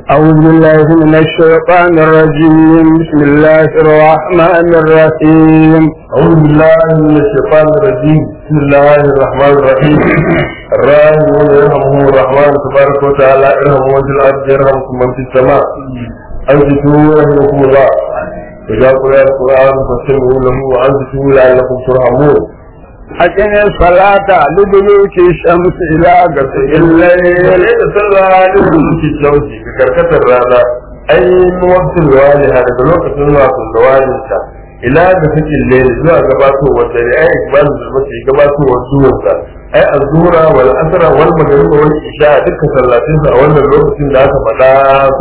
أعوذ بالله من الشيطان الرجيم بسم الله الرحمن الرحيم أعوذ بالله من الشيطان الرجيم بسم الله الرحمن الرحيم الراحمون يرحمهم الرحمن تبارك وتعالى ارحموا من في الأرض يرحمكم من في السماء أنصتوا رحمكم الله إذا قرأ القرآن فاستمعوا له وأنصتوا لعلكم ترحمون أقم الصلاة لدلوك الشمس إلى غسق الليل ليس صلى لدلوك الشمس ككركة الرانا أي وقت الوالي هذا بلوكة الوقت الوالي ila da fikin lele zuwa gabatowar dare ai ikbalin da mace gabatowar zuwansa ai azura wal asra wal maghrib wal isha duka sallatin sa a wannan lokacin da aka faɗa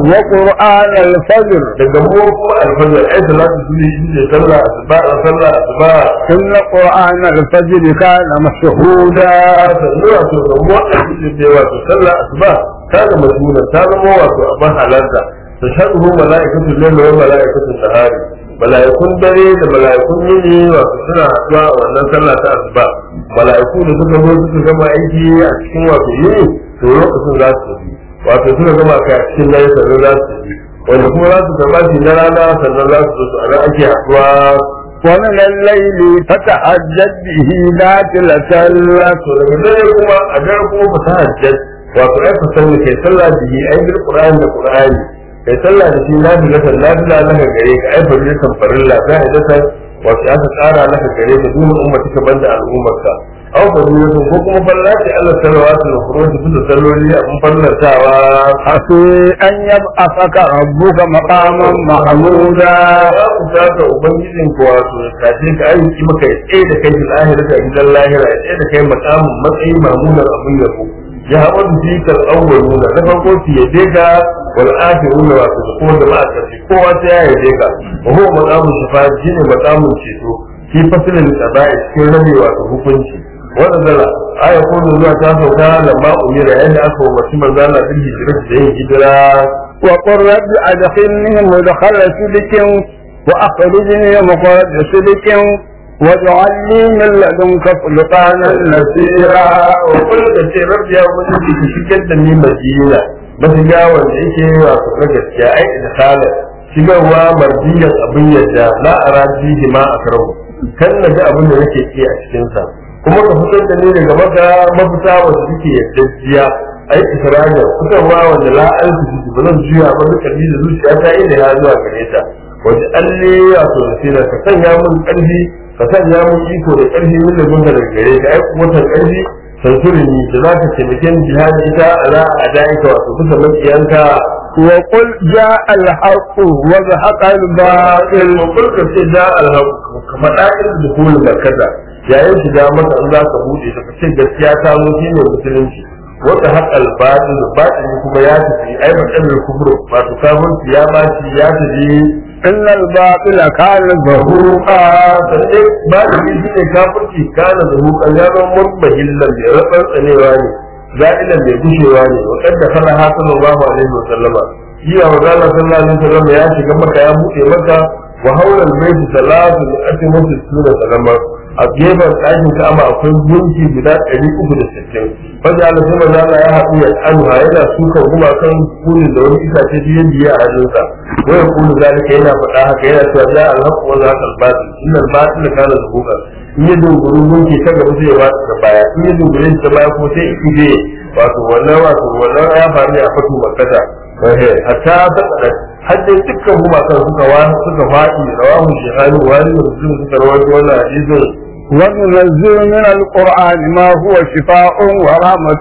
وقرآن الفجر daga mu kuma alfajr ai salatu sunni ne sallah asuba sallah asuba إن قرآن الفجر كان مشهودا sannan wato ga mu a cikin da wato sallah asuba ta ga mashhuda ta zama wato abin halarta tashhadu malaikatu layli wa malaikatu nahari mala'ikun dare da mala'ikun yini wato suna haɗuwa a wannan sallah ta asuba mala'iku da suka zo suka gama aiki a cikin wato yini to lokacin za su tafi wato suka gama kai a cikin dare sannan za su tafi wanda kuma za su gaba shi na rana sannan za su zo su ana ake haɗuwa ومن الليل فتهجد به نافلة لك to daga dare kuma a dare kuma fa ta hajjat wato ai fasan kai sallah bihi ai bil qur'an da qur'ani kai sallah da shi na bila kan na bila laka gare ka ai farilla kan farilla za a dasa wato aka tsara laka gare ka duk ummati ka banda al'ummarka aw farilla ko kuma farilla ce Allah salawatu wa furuji bisa salloli abun farlantawa عسى أن يبعثك ربك مقاما محمودا za ku saka ubangijin ku wato ya kace ka aiki maka ya tsaye da kai fil ahirati a gidan lahira ya tsaye da kai makamin matsayi mamunan abin yabo ya haɓar da fi kal awwaluna na farko su yabe ka wal akhiruna wato da kowa da ma kace kowa ta ya yabe ka wa huwa maqamun shafa'a shine maqamun ceto fi fasilin qada'i cikin rabe wato hukunci wannan zala aya ko zuwa ta sauka lamma umira yadda aka umarci manzo Allah bil hijrati da yin hijira وقل رب أدخلني مدخل صدق وأخرجني مخرج صدق واجعل لي من لدنك سلطانا نصيرا وكل da ce rabbi ya ubangiji ka shigar da ni madina mashiga wanda yake wato na gaskiya ai da salat shigarwa marjiyan abin yadda la araji ma akrahu kan na ga abin da nake ki a cikin sa kuma ka fitar da ni daga maka mafita wanda suke yaddajiya ai isra'ila fitarwa wanda la alfi ba zan juya ba duka ni da zuciya ta inda ya zuwa gare ta wanda alle wato da ka sanya mun karfi ka sanya mun iko da karfi min da gunga daga gare ka ai wata karfi sansurini da za ka taimake ni jihadi ita ala a da'ika wato kusa makiyanka وقل جاء الحق وزهق الباطل in kulka ce da alhaq ka faɗa irin da kullu barkata yayin shiga maka in za ka buɗe ta ce gaskiya ta zo shine musulunci wata haƙal batil batil kuma ya tafi ai matsalar kubro wato kafirci ya baci ya tafi إن الباطل كان زهوقا sannan ba da shi ne kafirci kana da hukan ya zama mutmahillan mai rabar tsanewa ne za'ilan mai gushewa ne wa kadda kana ha sallallahu alaihi wa sallama iya wa zalla sallallahu alaihi wa sallama ya shiga maka ya buɗe maka wa haulal baiti salatu li atimatu sura sallama a gefen ɗakin ka'aba akwai gunki guda ɗari uku da sittin wanda Allah sai manzo Allah ya haɗu ya anha yana sukan gumakan kunin da wani itace biye biye a hannunsa waya kunu zalika yana faɗa haka yana cewa za a alhaqu wa za al batil innal batil kana zuhuqa in ya dogoro gunki ta gaba sai ya wata ta baya in ya dogoro shi ta baya ko sai iki je wato wannan wato wannan ya faru ne a fatu makkata wahe hatta ta kada haddin dukkan gumakan suka wa suka faɗi rawahu shehani wani da muslim suka rawaito wannan hadisin وننزل من القرآن ما هو شفاء ورحمة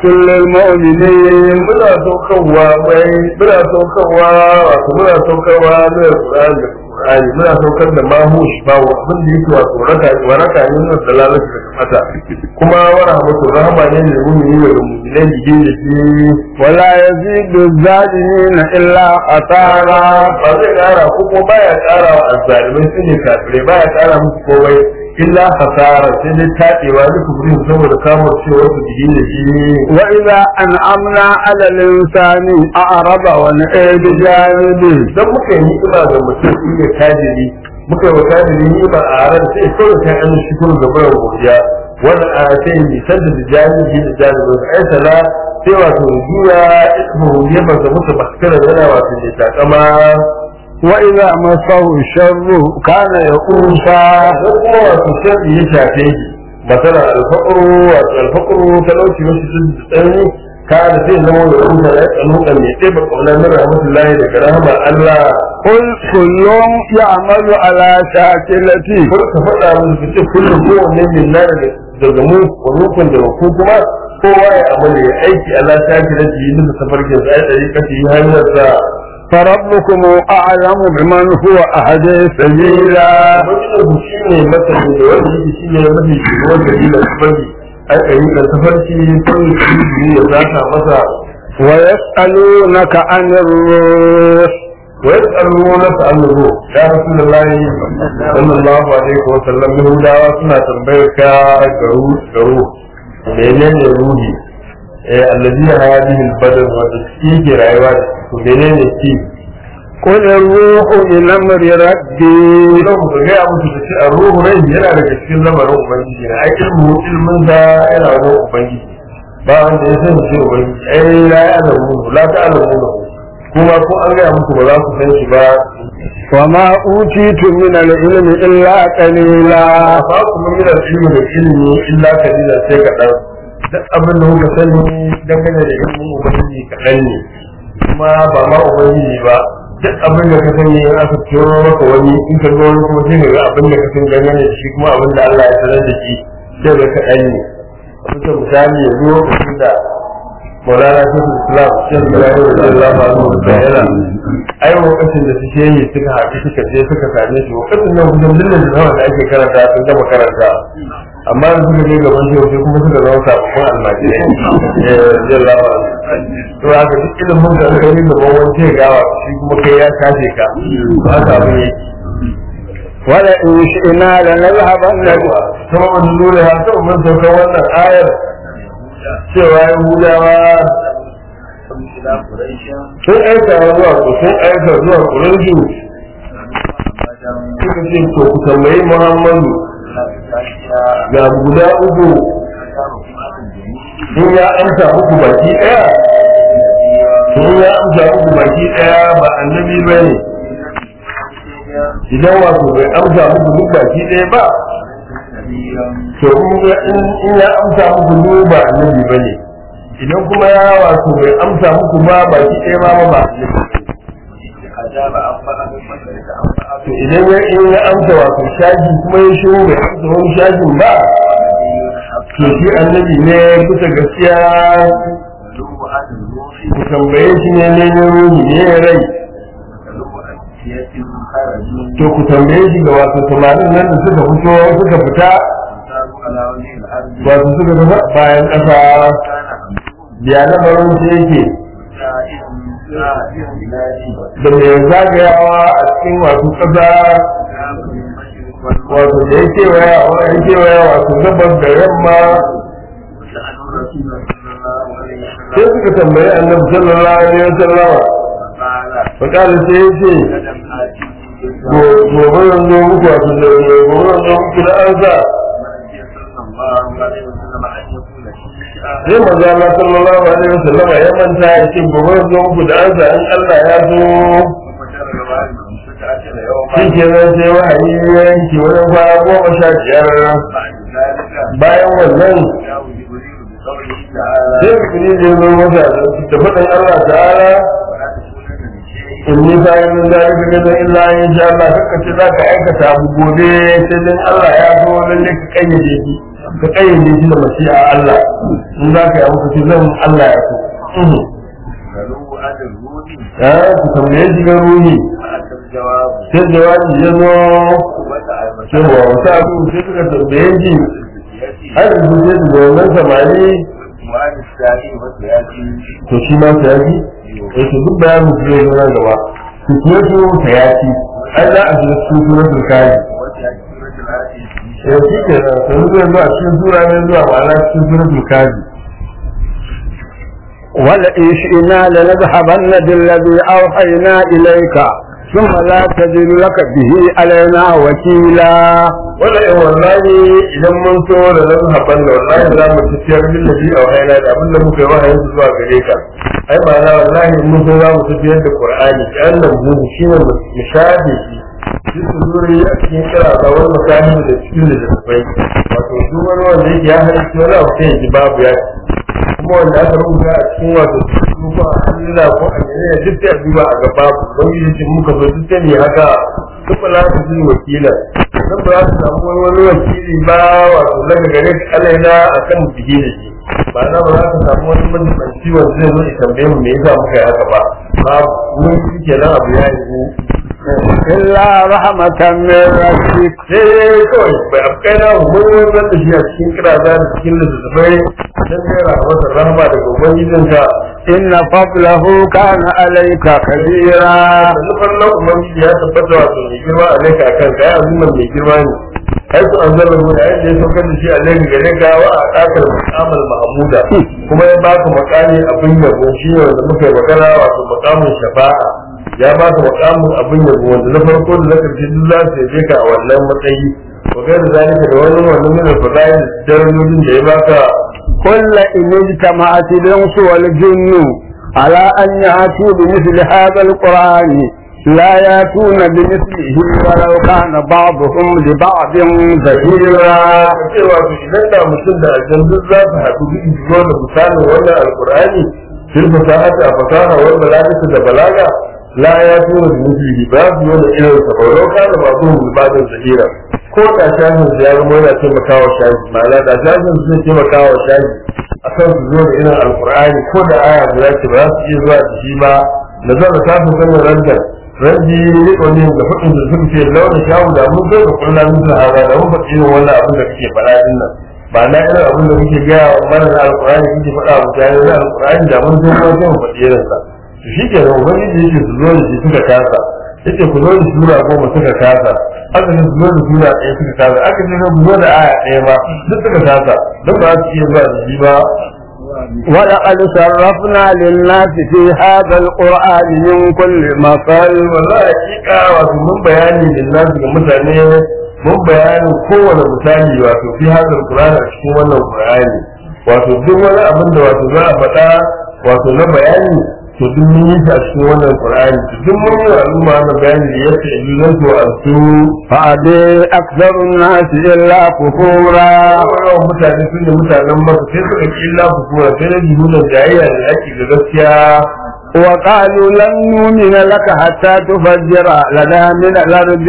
للمؤمنين muna saukarwa mai muna saukarwa wato muna saukarwa na Qur'ani da Qur'ani muna saukar da mahu shifawo abin da yake wato raka waraka ne na dalalata da kamata kuma wa rahmatu rahama ne da mu'mini da mu'minai da da shi ولا يزيد الظالمين إلا خسارا ba zai kara ko kuma baya kara wa azzalimai su ne kafirai baya kara musu komai illa hasara sai dai taɗewa da kubrin saboda kamar cewa su biyi da shi وإذا أنعمنا على الإنسان أعرض ونأى بجانبه dan muka yi ni'ima ga mutum shi ne tajiri muka yi wa tajiri ni'ima a ran sai kawai ta an shukuru da bayan godiya wannan a sai nisan da jami shi da jami ba ai sala sai wato juya ismu ya ba da mutu baskara yana wato ne takama وإذا مسه الشر كان يئوسا ko kuma wato sharri ya shafe shi masala alfaqru wato alfaqru talauci wasu sun tsani kana sai zama da rubuta da tsanuka mai ɗeba ƙaunar min rahmatullahi daga rahama Allah قل كل يعمل على شاكلته kar ka faɗa musu ka ce kullum kowanne min na daga mu wa nukun daga ku kuma kowa ya amala ya aiki ala shaki na ji bisa tafarkin sa ya ɗari kashi yi hanyar sa فربكم أعلم بمن هو أهدي سبيلا Wajen ku shi ne masani da wanda yake shi ne mafi shugaban gari da tafarki a ɗari da tafarki sun yi ya zaka masa ويسألونك عن الروح ويسألونك عن الروح يا رسول الله صلى الله عليه وسلم يهودا suna tambayar ka garu garu menene ruhi eh allazi hadihi albadan wanda shi ke rayuwa da shi to menene shi قل الروح من أمر ربي idan ku ga ya musu da shi a ruhu rai yana daga cikin lamarin ubangiji ne ai ilmu ilmin da yana wajen ubangiji ba wanda ya sani shi ubangiji ai la ya'lamu la ta'lamu kuma ko an ga muku ba za ku san shi ba وما أوتيتم من العلم إلا قليلا ba ku mun da ilimi da ilimi illa kalila sai kaɗan duk abin da kuka sani dangane da ilimin ubangiji kaɗan ne kuma ba ma ubangiji ba duk abin da ka sani in aka turo maka wani in ka zo wani kuma sai ka ga abin da ka sani dangane da shi kuma abin da Allah ya sanar da shi sai ga kaɗan ne kusa misali ya zo lokacin da Maulana Shekul Islam Shekul Ibrahim Radiyallahu Anhu da yana ai lokacin da suke yi suka haɗu suka je suka same shi lokacin nan kusan dillin da zama da ake karanta sun gama karanta amma da suka je gaban shi sai kuma suka zama sababbin almajirai eh Radiyallahu Anhu to haka duk ilimin da aka yi gaban wani sai gawa shi kuma kai ya kashe ka to haka abin yake ولئن شئنا لنذهبن yawa kuma wani nuna ya taɓa mun saukar wannan ayar cewa Yahudawa sun aika zuwa ku sun aika zuwa kurinju suka ce to ku tambayi Muhammadu ga guda uku in ya amsa muku baki ɗaya in ya amsa muku baki ɗaya ba annabi ba ne idan wato bai amsa muku duk baki ɗaya ba to in ya amsa muku duk ba annabi ba ne idan kuma ya wato bai amsa muku ba baki ɗaya ma ba to idan ya in ya amsa wato shaji kuma ya shiru bai amsa wani shajin ba to shi annabi ne kusa gaskiya ku tambaye shi ne ne ne ruhi ne rai to ku tambaye shi ga wato samarin nan da suka fito suka fita wato suka fita bayan ƙasa biya lamarin shi yake da mai zagayawa a cikin wato ƙasa wato da ya kewaya ya kewaya wato gabas da yamma sai suka tambayi annabi sallallahu alaihi wasallam fakala sai ya ce gobe yanzu muku wato da gobe yanzu muku da arza sai manzo Allah sallallahu alaihi wasallam ya manta ya ce gobe yanzu muku da arza in Allah ya zo shi ke nan sai wahayi ya yanke wani kwana goma sha biyar bayan wannan sai kuri da zo masa da faɗin Allah ta'ala in ni bayan min da ka ga illa in sha Allah kaka ce zaka aikata abu gobe sai dan Allah ya zo lalle ka kayyade shi ka kayyade shi da mashi'a Allah in zaka yi abu ka ce zan Allah ya so ya ku tambaye shi ga ruhi sai jawabi ya zo cewa wata abu sai suka tambaye shi har yanzu sai su ga wannan samari to shi ma ta yaki eh to duk bayanin su zai zama gaba su kuwa su ta yaki ai za a shiga cikin suratul kaji eh shi ke nan sai zai zuwa cikin sura ne zuwa ma'ana cikin suratul kaji ولئن شئنا لنذهبن بالذي أوحينا إليك ثم لا تجد لك به علينا وكيلا wala in wallahi idan mun so da nan haban da wallahi za mu tafiyar min nabi a wahayna da abin da muka yi wahayin su zuwa gare ka ai ba na wallahi in mun so za mu tafiyar da qur'ani ta annan mu shi ne mu shafe shi shi su zuri a cikin kira da wani mutane da cikin da tafai wato duk wani wanda yake ya halitta wani abu sai ya ji babu ya kuma wanda aka rubuta a cikin wato ko a Allah ko a ne duk sai a duba a gaba don yi shi muka zo duk sai ne haka duk ba za su ji wakila dan ba za su samu wani wani wakili ba wato daga gare ka alaina a kan biye da shi ba na ba za ka samu wani majibanci wanda zai zo ya tambaye mu me yasa muka yi haka ba ba mun shi kenan abu ya yi إلا رحمة من ربك sai kawai bai afkai na mun wanzar da shi a cikin kiraza da cikin littattafai don gaira masa rahama daga ubangijinka إن فضله كان عليك كبيرا sannu farnan ubangiji ya tabbata wato mai girma a laika a kanka ya azuman mai girma ne ai su an zama mu da yadda ya saukar da shi a laika gare ka wa a ɗakar mukamar mahmuda kuma ya baka makami abin yabo shi ne wanda muka yi magana wato makamin shafa'a ya baka makamin abin yabo wanda na farko da na karshe duk za su yaje ka a wannan matsayi wa gaira zalika da wani wannan min al-fadail darajojin da ya baka قل إن اجتمعت الإنس والجن على أن يأتوا بمثل هذا القرآن لا يأتون بمثله ولو كان بعضهم لبعض ظهيرا cewa to idan da mutum da aljan duk za su haɗu duk zuwa da misalin wannan alkur'ani fil fasahati a fasaha wal balagati da balaga la ya tura da mislihi ba su yi da irin sa ba ka da ba zuwa mulbatin zahira ko da shafin su ya zama yana taimakawa shafi ma'ana da shafin su zai taimakawa shafi a kan su zo da irin alkur'ani ko da aya guda ce ba za su iya zuwa da shi ba na zama shafin sanin rantar raji rikoni da faɗin da suka ce launin shawu da mun zai da kulla min sahara da mun faɗi irin wannan abin da kake faɗa din nan ba na irin abin da kuke gaya wa mana na alƙur'ani kuke faɗa wa mutane na alƙur'ani da mun zo mun sai mu faɗi irin sa to shi ke nan ubangiji yake su zo da shi suka kasa yake ku zo da sura goma suka kasa aka ce su zo da sura ɗaya suka kasa aka ce ku zo da aya ɗaya ma duk suka kasa don ba su iya zuwa da shi ba ولقد صرفنا للناس في هذا القرآن من كل مثل wallahi hakika wato mun bayani da nasu ga mutane mun bayanin kowane misali wato fi hadar qur'ani a cikin wannan qur'ani wato duk wani abin da wato za a faɗa wato na bayani to duk mun yi shi a cikin wannan qur'ani to duk mun yi wa al'umma wannan bayani da yake idan to an su فأبي أكثر الناس إلا كفورا yawan mutane sun ne mutanen maka sai suka ki illa kufura sai na jihunan jayayya da ake ga gaskiya وقالوا لن نؤمن لك حتى تفجر لنا من الأرض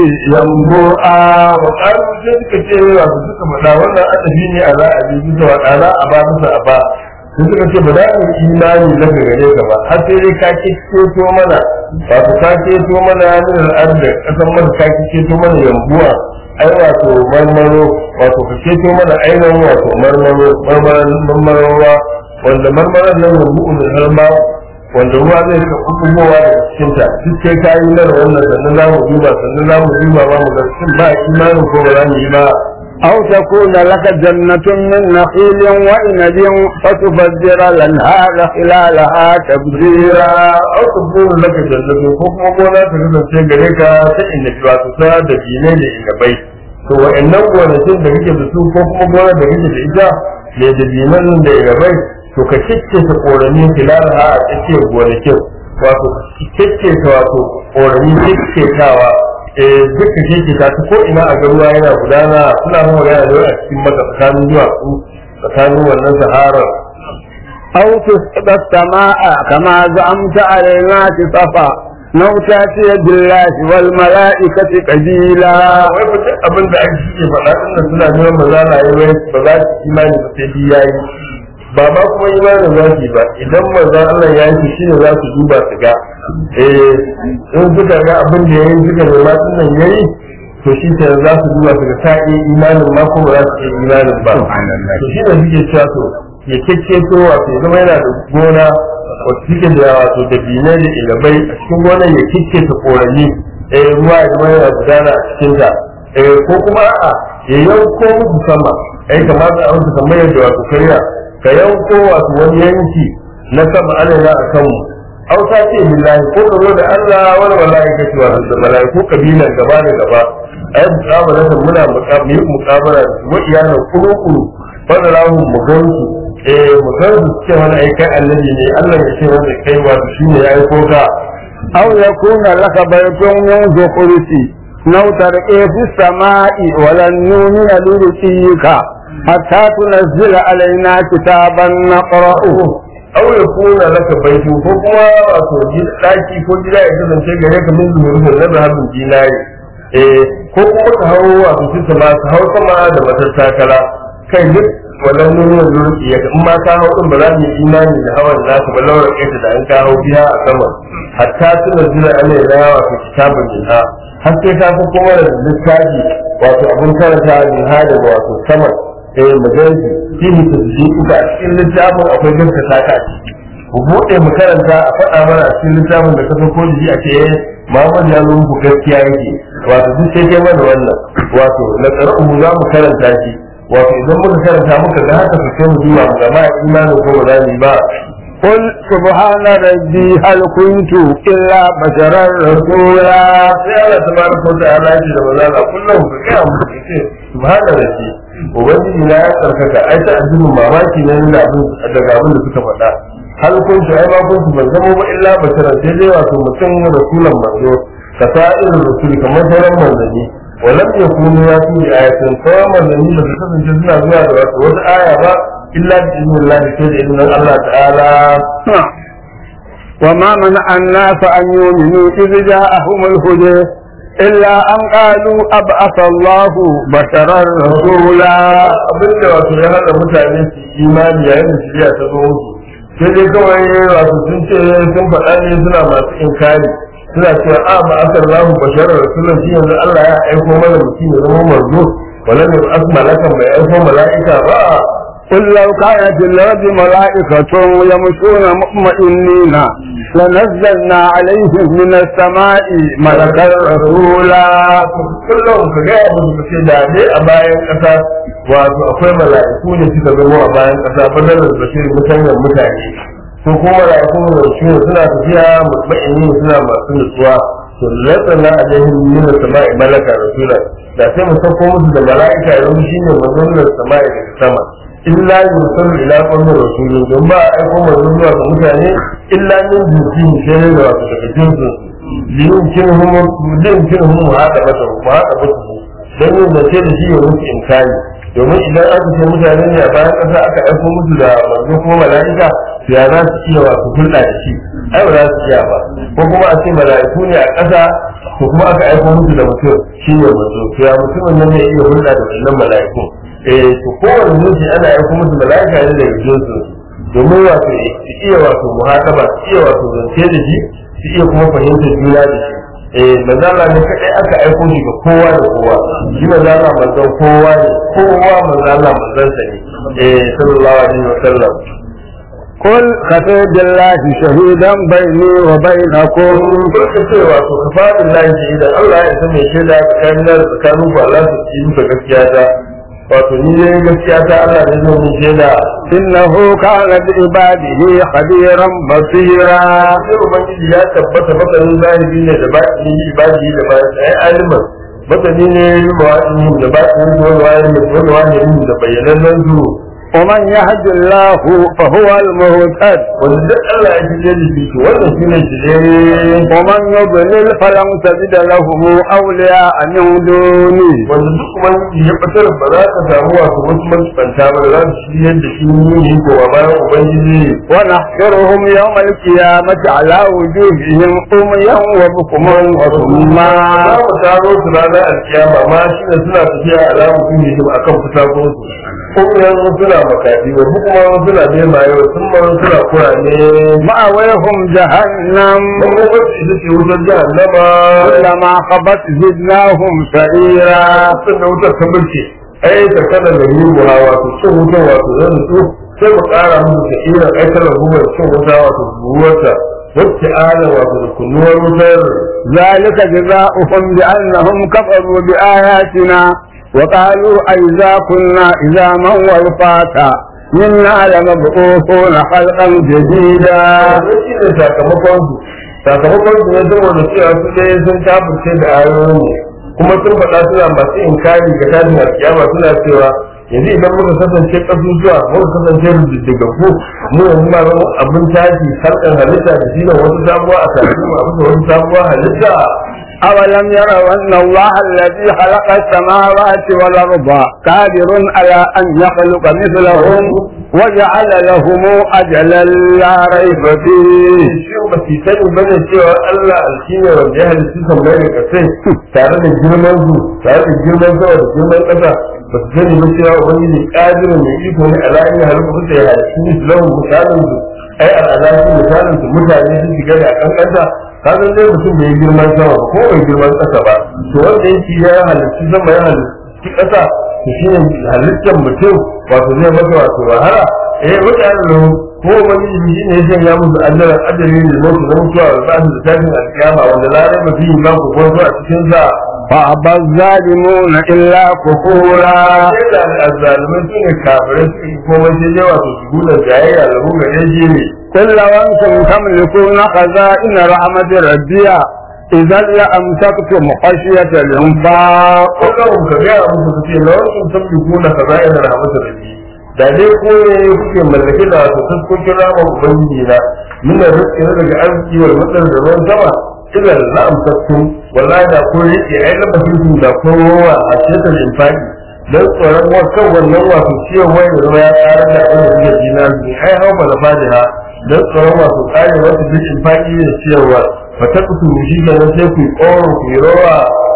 ينبوعا wa ƙaru sai suka ce wato suka faɗa wannan adabi ne a za a bi bisa wa ɗana a ba bisa a ba sai suka ce ba za mu yi imani na gare ka ba har sai dai ka keto mana wato ka keto mana min al'adar ƙasar mana ka keto mana yambuwa ai wato marmaro wato ka keto mana ainihin wato marmaro marmarowa wanda marmaron nan yambu'u da harma wanda ruwa zai ka kubugowa daga cikin ta duk sai ka yi mana wannan sannan za mu duba sannan za mu duba ba mu ga shin ba imanin ko ba za mu yi ba أو تكون لك جنة من نخيل وعنب فتفجر الأنهار خلالها تبذيرا au ta buru laka jannatu ko kuma gona ta kasance gare ka ta inda ba su sa da dinai da inabai to wa'annan gonakin da kake da su ko kuma gona da kake da ita mai da dinan da inabai to ka kicce ta korani filalaha a tsakiyar gonakin wato kicce ta wato korani kicce tawa eh duka kicce ta ko ina a garuwa yana gudana suna mun magana da a cikin maka tsakanin duwatsu tsakanin wannan sahara أو تسقط السماء كما زعمت علينا كسفا أو تأتي بالله والملائكة قبيلا wai ba duk abin da ake shi faɗa din nan suna neman ba za a yi wai ba za su imani ba sai bi yayi ba ma kuma imanin za su yi ba idan manzon Allah ya yi shi ne za su duba su ga eh in suka ga abin da yayi suka nema din nan yayi to shi ke za su duba su ga ta yi imanin ma ko ba za su yi imanin ba to shi ne suke cewa to ya keketo wato ya zama yana da gona wata suke da wato da binai da ilabai a cikin gonar ya kekketa korani eh ruwa ya zama yana gudana a cikin ta eh ko kuma a ya yanko musu sama ai kamata a musu kamar yadda wato karya ka yanko wato wani yanki na sama alala a kanmu aw ta ce billahi ko ka zo da Allah wani malaikati wa da malaiku kabilan gaba da gaba ai muqabala da muna muqabala muqabala da su wa iyalan kuru kuru wanda lahu mu gansu eh mu gansu ce wani ai kai annabi ne Allah ya ce wanda kai wato shine yayi ko ka أو يكون لك بيت من زخرف أو ترقي في السماء ولن نؤمن لرقيك حتى تنزل علينا كتابا نقرأه aw ya kuna laka baitu ko kuma wato daki ko gida ya kasance gare ka min zuwa da zahabin dinari eh ko kuma ka hawo wato su sama ka hawo sama da matattakala kai duk wannan nuna zurfi ya in ma ka hawo din ba za mu yi imani da hawan nasu ba lawar kai da an ka hawo biya a sama hatta suna zira ana yi rawa wato kitabun jinha har sai ka fi kuma da littafi wato abin karanta jinha da wato sama eh majalisi fihi tasdiquka a cikin littafin akwai gaskata ka a ciki ku bude mu karanta a faɗa mana a cikin littafin da kafa ko jiji a ce eh Muhammad ya nuna ku gaskiya yake wato duk sai kai mana wannan wato na qara'u za mu karanta shi wato idan muka karanta muka ga haka su sai mu duba mu ga ma imanin ko ba za mu yi ba قل سبحان ربي هل كنت إلا بشرا رسولا sai Allah tabaraka wa ta'ala ya ce da manzo Allah kullum ka kai mu ce subhana rabbi ubangiji na ya tsarkaka ai ta addinin mamaki ne da abin daga abin da suka faɗa hal kun ai ma kun ban zama ba illa basharan sai dai wato mutum rasulan manzo ka sa'ir rasul kamar sauran manzanni walam yakunu ya fi ayatin sauran manzanni da su kasance suna zuwa da wato wata aya ba illa bi idnillah sai da idnin Allah ta'ala وما منع الناس أن يؤمنوا إذ جاءهم الهدى إلا أن قالوا أبعث الله بشرا رسولا abin da wato ya hada mutane su yi imani yayin da shirya ta zo musu sai dai kawai wato sun ce sun faɗa ne suna masu inkari suna cewa a ba asar lahu basharar rasulun shi yanzu Allah ya aiko mana mutum ya zama manzo walam yab'ath malakan bai aiko mala'ika ba قل لو كانت في الأرض ملائكة يمشون مطمئنين لنزلنا عليهم من السماء ملكا رسولا kullum ka ga abu da ce da dai a bayan ƙasa wato akwai mala'iku ne suka zama a bayan ƙasa fadalar bashir mutanen mutane ko kuma mala'iku da shi suna tafiya mutmaini suna masu nutsuwa to lantsana a jahin nuna sama'i malaka rasula da sai mu sauko musu da mala'ika ya zama shine manzon da sama'i daga sama illa yursalu ila qawmi rasulun don ba a aiko manzon zuwa ga mutane illa min jinsi sai da wato daga jinsin liyumkinhum liyumkinhum hada mata mu hada mata dan yin da ce da shi ya musu inkari domin idan aka ce mutane ne a bayan ƙasa aka aiko musu da manzo ko mala'ika to ya za su iya wasu hulɗa da shi ai ba za su iya ba ko kuma a ce mala'iku ne a ƙasa ko kuma aka aiko musu da mutum shi ne manzo to ya mutumin nan ne iya hulɗa da wannan mala'iku eh to kowane jinsi ana aiko musu mala'ika ne daga jinsu domin wato su iya wato muhataba su iya wato zance da shi su iya kuma fahimtar juna da shi eh manzala ne kadai aka aiko shi ga kowa da kowa shi manzala manzon kowa ne kowa manzala manzon sa ne eh sallallahu alaihi wa sallam قل كفى بالله شهيدا بيني وبينكم kun ce wato kafarin lahi idan Allah ya san me shaida tsakanin da tsakanin ku Allah su yi muka gaskiya ta wato ni ne gaskiya ta Allah ne zai mun shaida إنه كان بعباده خبيرا بصيرا sai ubangiji ya tabbata masanin zahiri ne da baɗini ibadi da bayan ai aliman masani ne mawa'ini da baɗini da wani wani wani da bayyanannen zuru ومن يهد الله فهو المهتد wanda duk Allah ya shirye da shi to wannan shine shirye ومن يضلل فلن تجد له أولياء من دوني wanda duk ubangiji ya fitar ba za ka samu wasu wasu mantsanta ba da za su shirye da shi ne ko a bayan ubangiji ونحشرهم يوم القيامة على وجوههم أميا وبكما وصما za mu taro su ranar alkiyama ma shi ne suna tafiya a lamu sun yi a kan fitakunsu kuma yanzu suna makafi wa kuma suna bemaye wa sun ma suna kurane مأويهم جهنم kuma wacce ita ce wutar jahannama كلما خبت زدناهم سعيرا sun da wutar ta birke ai ta kada da yi buha wato cin wutar wato zan su sai mu kara musu ta irin aikar hukumar cin wuta wato buwarta wacce ala wato da kunnuwar wutar ذلك جزاؤهم بأنهم كفروا بآياتنا وقالوا أئذا كنا إذا من والفاتا إنا لمبعوثون خلقا جديدا wannan shi ne sakamakon su sakamakon su ne saboda cewa su dai sun kafirce da ayoyin ne kuma sun faɗa suna masu inkari ga tashin alkiyama suna cewa yanzu idan muka kasance ƙasusuwa muka kasance rujujjugaggu mu yanzu ma zama abin tashi harkar halitta da shi ne wasu sabuwa a tashi ma bisa wasu sabuwa halitta أولم يروا أن الله الذي خلق السماوات والأرض قادر على أن يخلق مثلهم وجعل لهم أجلا لا ريب فيه shi ba su sani ba ne cewa Allah alkine wanda ya halittu kan mai da kasai tare da girman su tare da girman sama da girman ƙasa ba su sani ba cewa ubangiji ƙadirin mai iko ne a layin halittu da ya halittu ne su lahun misalin su ai al'adashi misalin su mutane sun shiga da ƙanƙanta ka san dai mutum bai girman sama ba ko bai girman ƙasa ba to wanda yake ya halittu sama ya halittu ƙasa to shi ne halittar mutum wato zai masa wato wahala eh mutane ko wani shi ne ya sanya musu ajalar ajalin da zai na mutuwa da za su da tashin alkiyama wanda larai ba fi yi ba ku kwanto a cikin sa فأبى الظالمون إلا كفورا sai da azzalumai su ne kafirai su yi komai sai dai wato su guna jayayya da mu gare shi ne قل لو أنتم تملكون خزائن رحمة ربي إذا لأمسكتم خشية الإنفاق kullum ka gaya musu ku ce na wasu san bi kuna ka zai da rahmatar rabbi da dai ko ne kuke mallake da wato fuskokin ramar ubangiji na min rizqi na daga arziki wal matsar da ruwan sama idan la amsaktum wallahi da ko yake ai labarin su da ko ruwa a cikin infaki dan tsoron wakan wannan wato ciwon wai da ruwa ya tsara da abin da suke jina ne ai hau bala fadiha dan tsoron wato tsare wasu duk infaki da ciyarwa fa ta kutu shi ga sai ku yi ƙoro ku yi rawa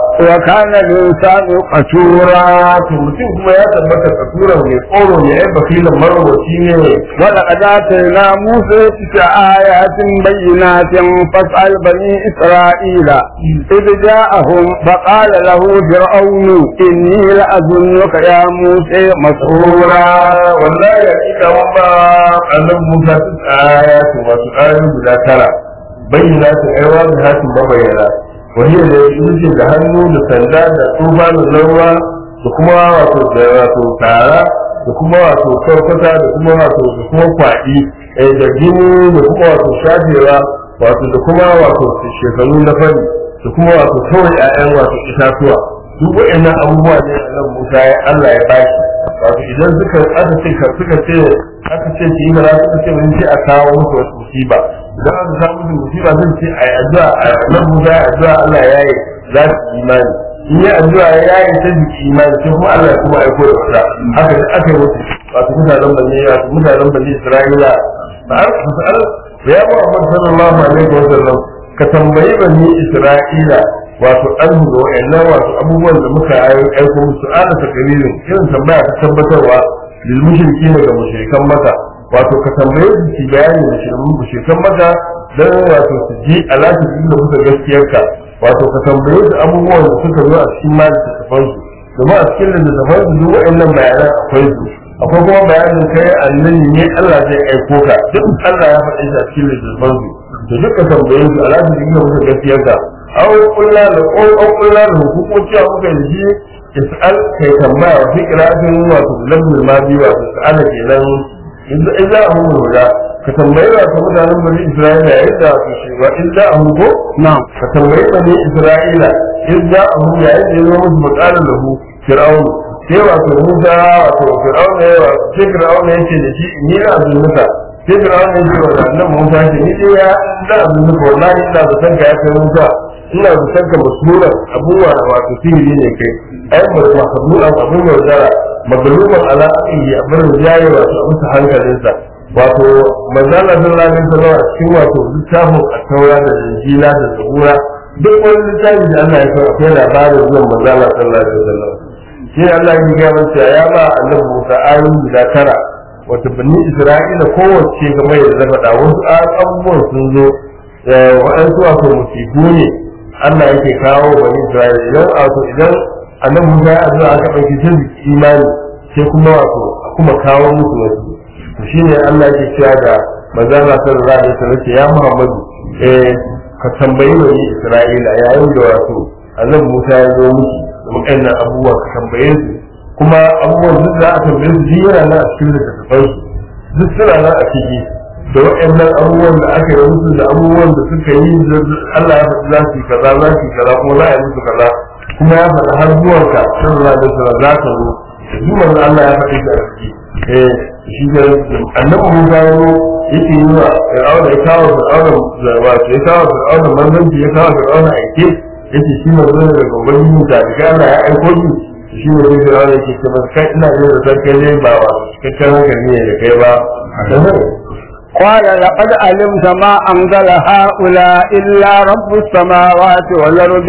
وكان الإنسان قتورا to mutum kuma ya tabbata kasura mai tsoro ne ai bakilan marwaci ne ولقد آتينا موسى تسع آيات بينات فاسأل بني إسرائيل إذ جاءهم فقال له فرعون إني لأظنك يا موسى مسحورا wallahi ya kika wamba annan Musa ta aya to wasu ayoyi guda tara bayyana su aiwa da hatin mabayyana wani da yake da hannu da sanda da tsufa da laura da kuma wato da wato tara da kuma wato karkata da kuma wato da kuma kwaɗi eh, da gini da kuma wato shafewa wato da kuma wato shekaru na fari da kuma wato kawai 'ya'yan wato itatuwa duk waɗannan abubuwa ne a nan Musa ya Allah ya bashi wato idan suka aka ce ka suka ce aka ce ki yi bara suka ce mun ce a kawo musu wasu musiba idan aka kawo musu musiba zan ce a yi addu'a a nan Musa ya addu'a Allah ya yi za su yi imani in yi addu'a ya yi ta jiki imani sai kuma Allah ya kuma aiko da wata haka da aka yi musu wato mutanen bani wato mutanen bani Isra'ila ba a fasal ya Muhammad sallallahu alaihi wa sallam ka tambayi bani Isra'ila wato an da wa'annan wato abubuwan da muka aiko musu ana takaririn irin tambaya ta tabbatarwa lil mushriki ne ga mushrikan maka wato ka tambaye su ci bayani da shirin mushrikan maka dan wato su ji alaƙa da muka gaskiyarka wato ka tambaye su abubuwan da suka zo a cikin mali tafan su domin a cikin littattafan su duk wa'annan bayanan akwai su akwai kuma bayanin kai annabi ne Allah zai aiko ka duk Allah ya faɗi shi a cikin littattafan su da duka tambaye su alaƙa da muka gaskiyarka aw kullu da ko aw kullu da hukumoci a muka yi is'al kai tambaya wa fikratin wato lambul madi wa is'al kenan idza ahum huda ka tambayi wa mutanen bani isra'ila yadda su shi wa idza ahum ko نعم ka tambayi bani isra'ila idza ahum ya yadda ya musu mutane lahu fir'aun sai wato musa wato fir'aun ne wa sai fir'aun ne yake da shi ni na azumuka sai fir'aun ne yake wa annabi musa ce ni dai ya da azumuka wallahi ina da sanka ya kai musa ina da sanka masura abubuwa wato sihiri ne kai ai mahmud abun yaudara magaluman ala aqihi abin jaye wato a musu hankalinsa wato manzala sallallahu alaihi wasallam a cikin wato littafin at-taura da injila da zabura duk wani littafi da Allah ya san akwai labarin zuwan manzala sallallahu alaihi wasallam shi Allah ya ga mun cewa ya ba annabi Musa ayoyi guda tara wata bani Isra'ila kowace game da faɗa wasu abubuwan sun zo waɗansu wato musibu ne Allah yake kawo bani Isra'ila idan wato idan annabi Musa ya addu'a aka ɗauki sai su imani sai kuma wato a kuma kawo musu wasu to shine Allah yake cewa da manzo Allah sallallahu alaihi wasallam ce ya Muhammadu eh ka tambayi bani Isra'ila yayin da wato annabi Musa ya zo musu da waɗannan abubuwa ka tambaye su kuma abubuwan duk da aka tambaye su yana nan a cikin littattafan su duk suna nan a ciki da waɗannan abubuwan da aka yi musu da abubuwan da suka yi Allah ya faɗi za su yi kaza za su yi kaza kuma za a yi musu kaza kuma ya faɗi har zuwanka sallallahu alaihi wasallam za ka zo zuwan Allah ya faɗi da ciki eh shi ne annabi Musa ya zo yake yi wa Fir'auna ya kawo Fir'auna wato ya kawo Fir'auna manzanci ya kawo Fir'auna aike yake shi manzo ne daga ubangiji ta daga Allah ya aiko shi shi ne sai Fir'auna yake ce masa kai ina jin da sarki ne ba wa cikakken hankali ne da kai ba قال لقد علمت ما أنزل هؤلاء إلا رب السماوات والأرض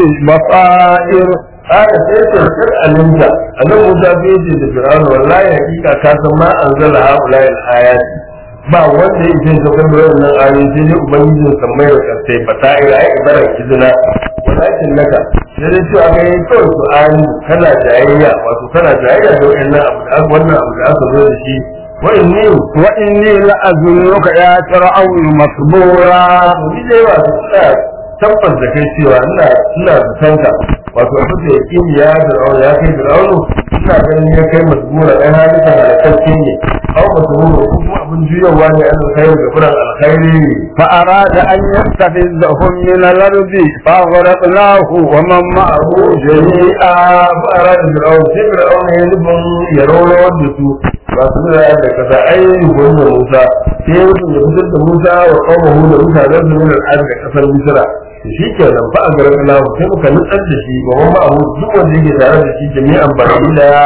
بصائر haka sai sarkar alimta a nan musa bai ce da fir'auna wallahi hakika ka san ma an zala haula al ayat ba wanda yake so kan wannan ayoyi sai dai ubangijin sammai da kasai ba ta ira ai ibarar kizina walakin naka sai dai cewa kai kawai su ayi kana jayayya wato kana jayayya da wannan abu da wannan abu da aka zo da shi wa inni وإني لأظنك يا فرعون مسبورا ni dai wato ina tabbas da kai cewa ina ina zatanka wato abin da yake ya fir'auna ya kai fir'aunu ina ganin ya kai masbura ɗan halitta halakacce ne aw masbura ko kuma abin juyawa ne an kai ga furan alkhairi فأراد أن يستفزهم من الأرض فأغرقناه ومن معه jami'a ba a rada fir'auna sai fir'auna ya nufin ya rawar da su ba su da da kasa ai gwamnan musa sai ya mutum ya fitar da musa wa kawo da mutanen su ne da da kasar misira shi ke nan ba a garin alamu sai muka nutsar da shi ba wani abu duk wanda yake tare da shi jami'an baki da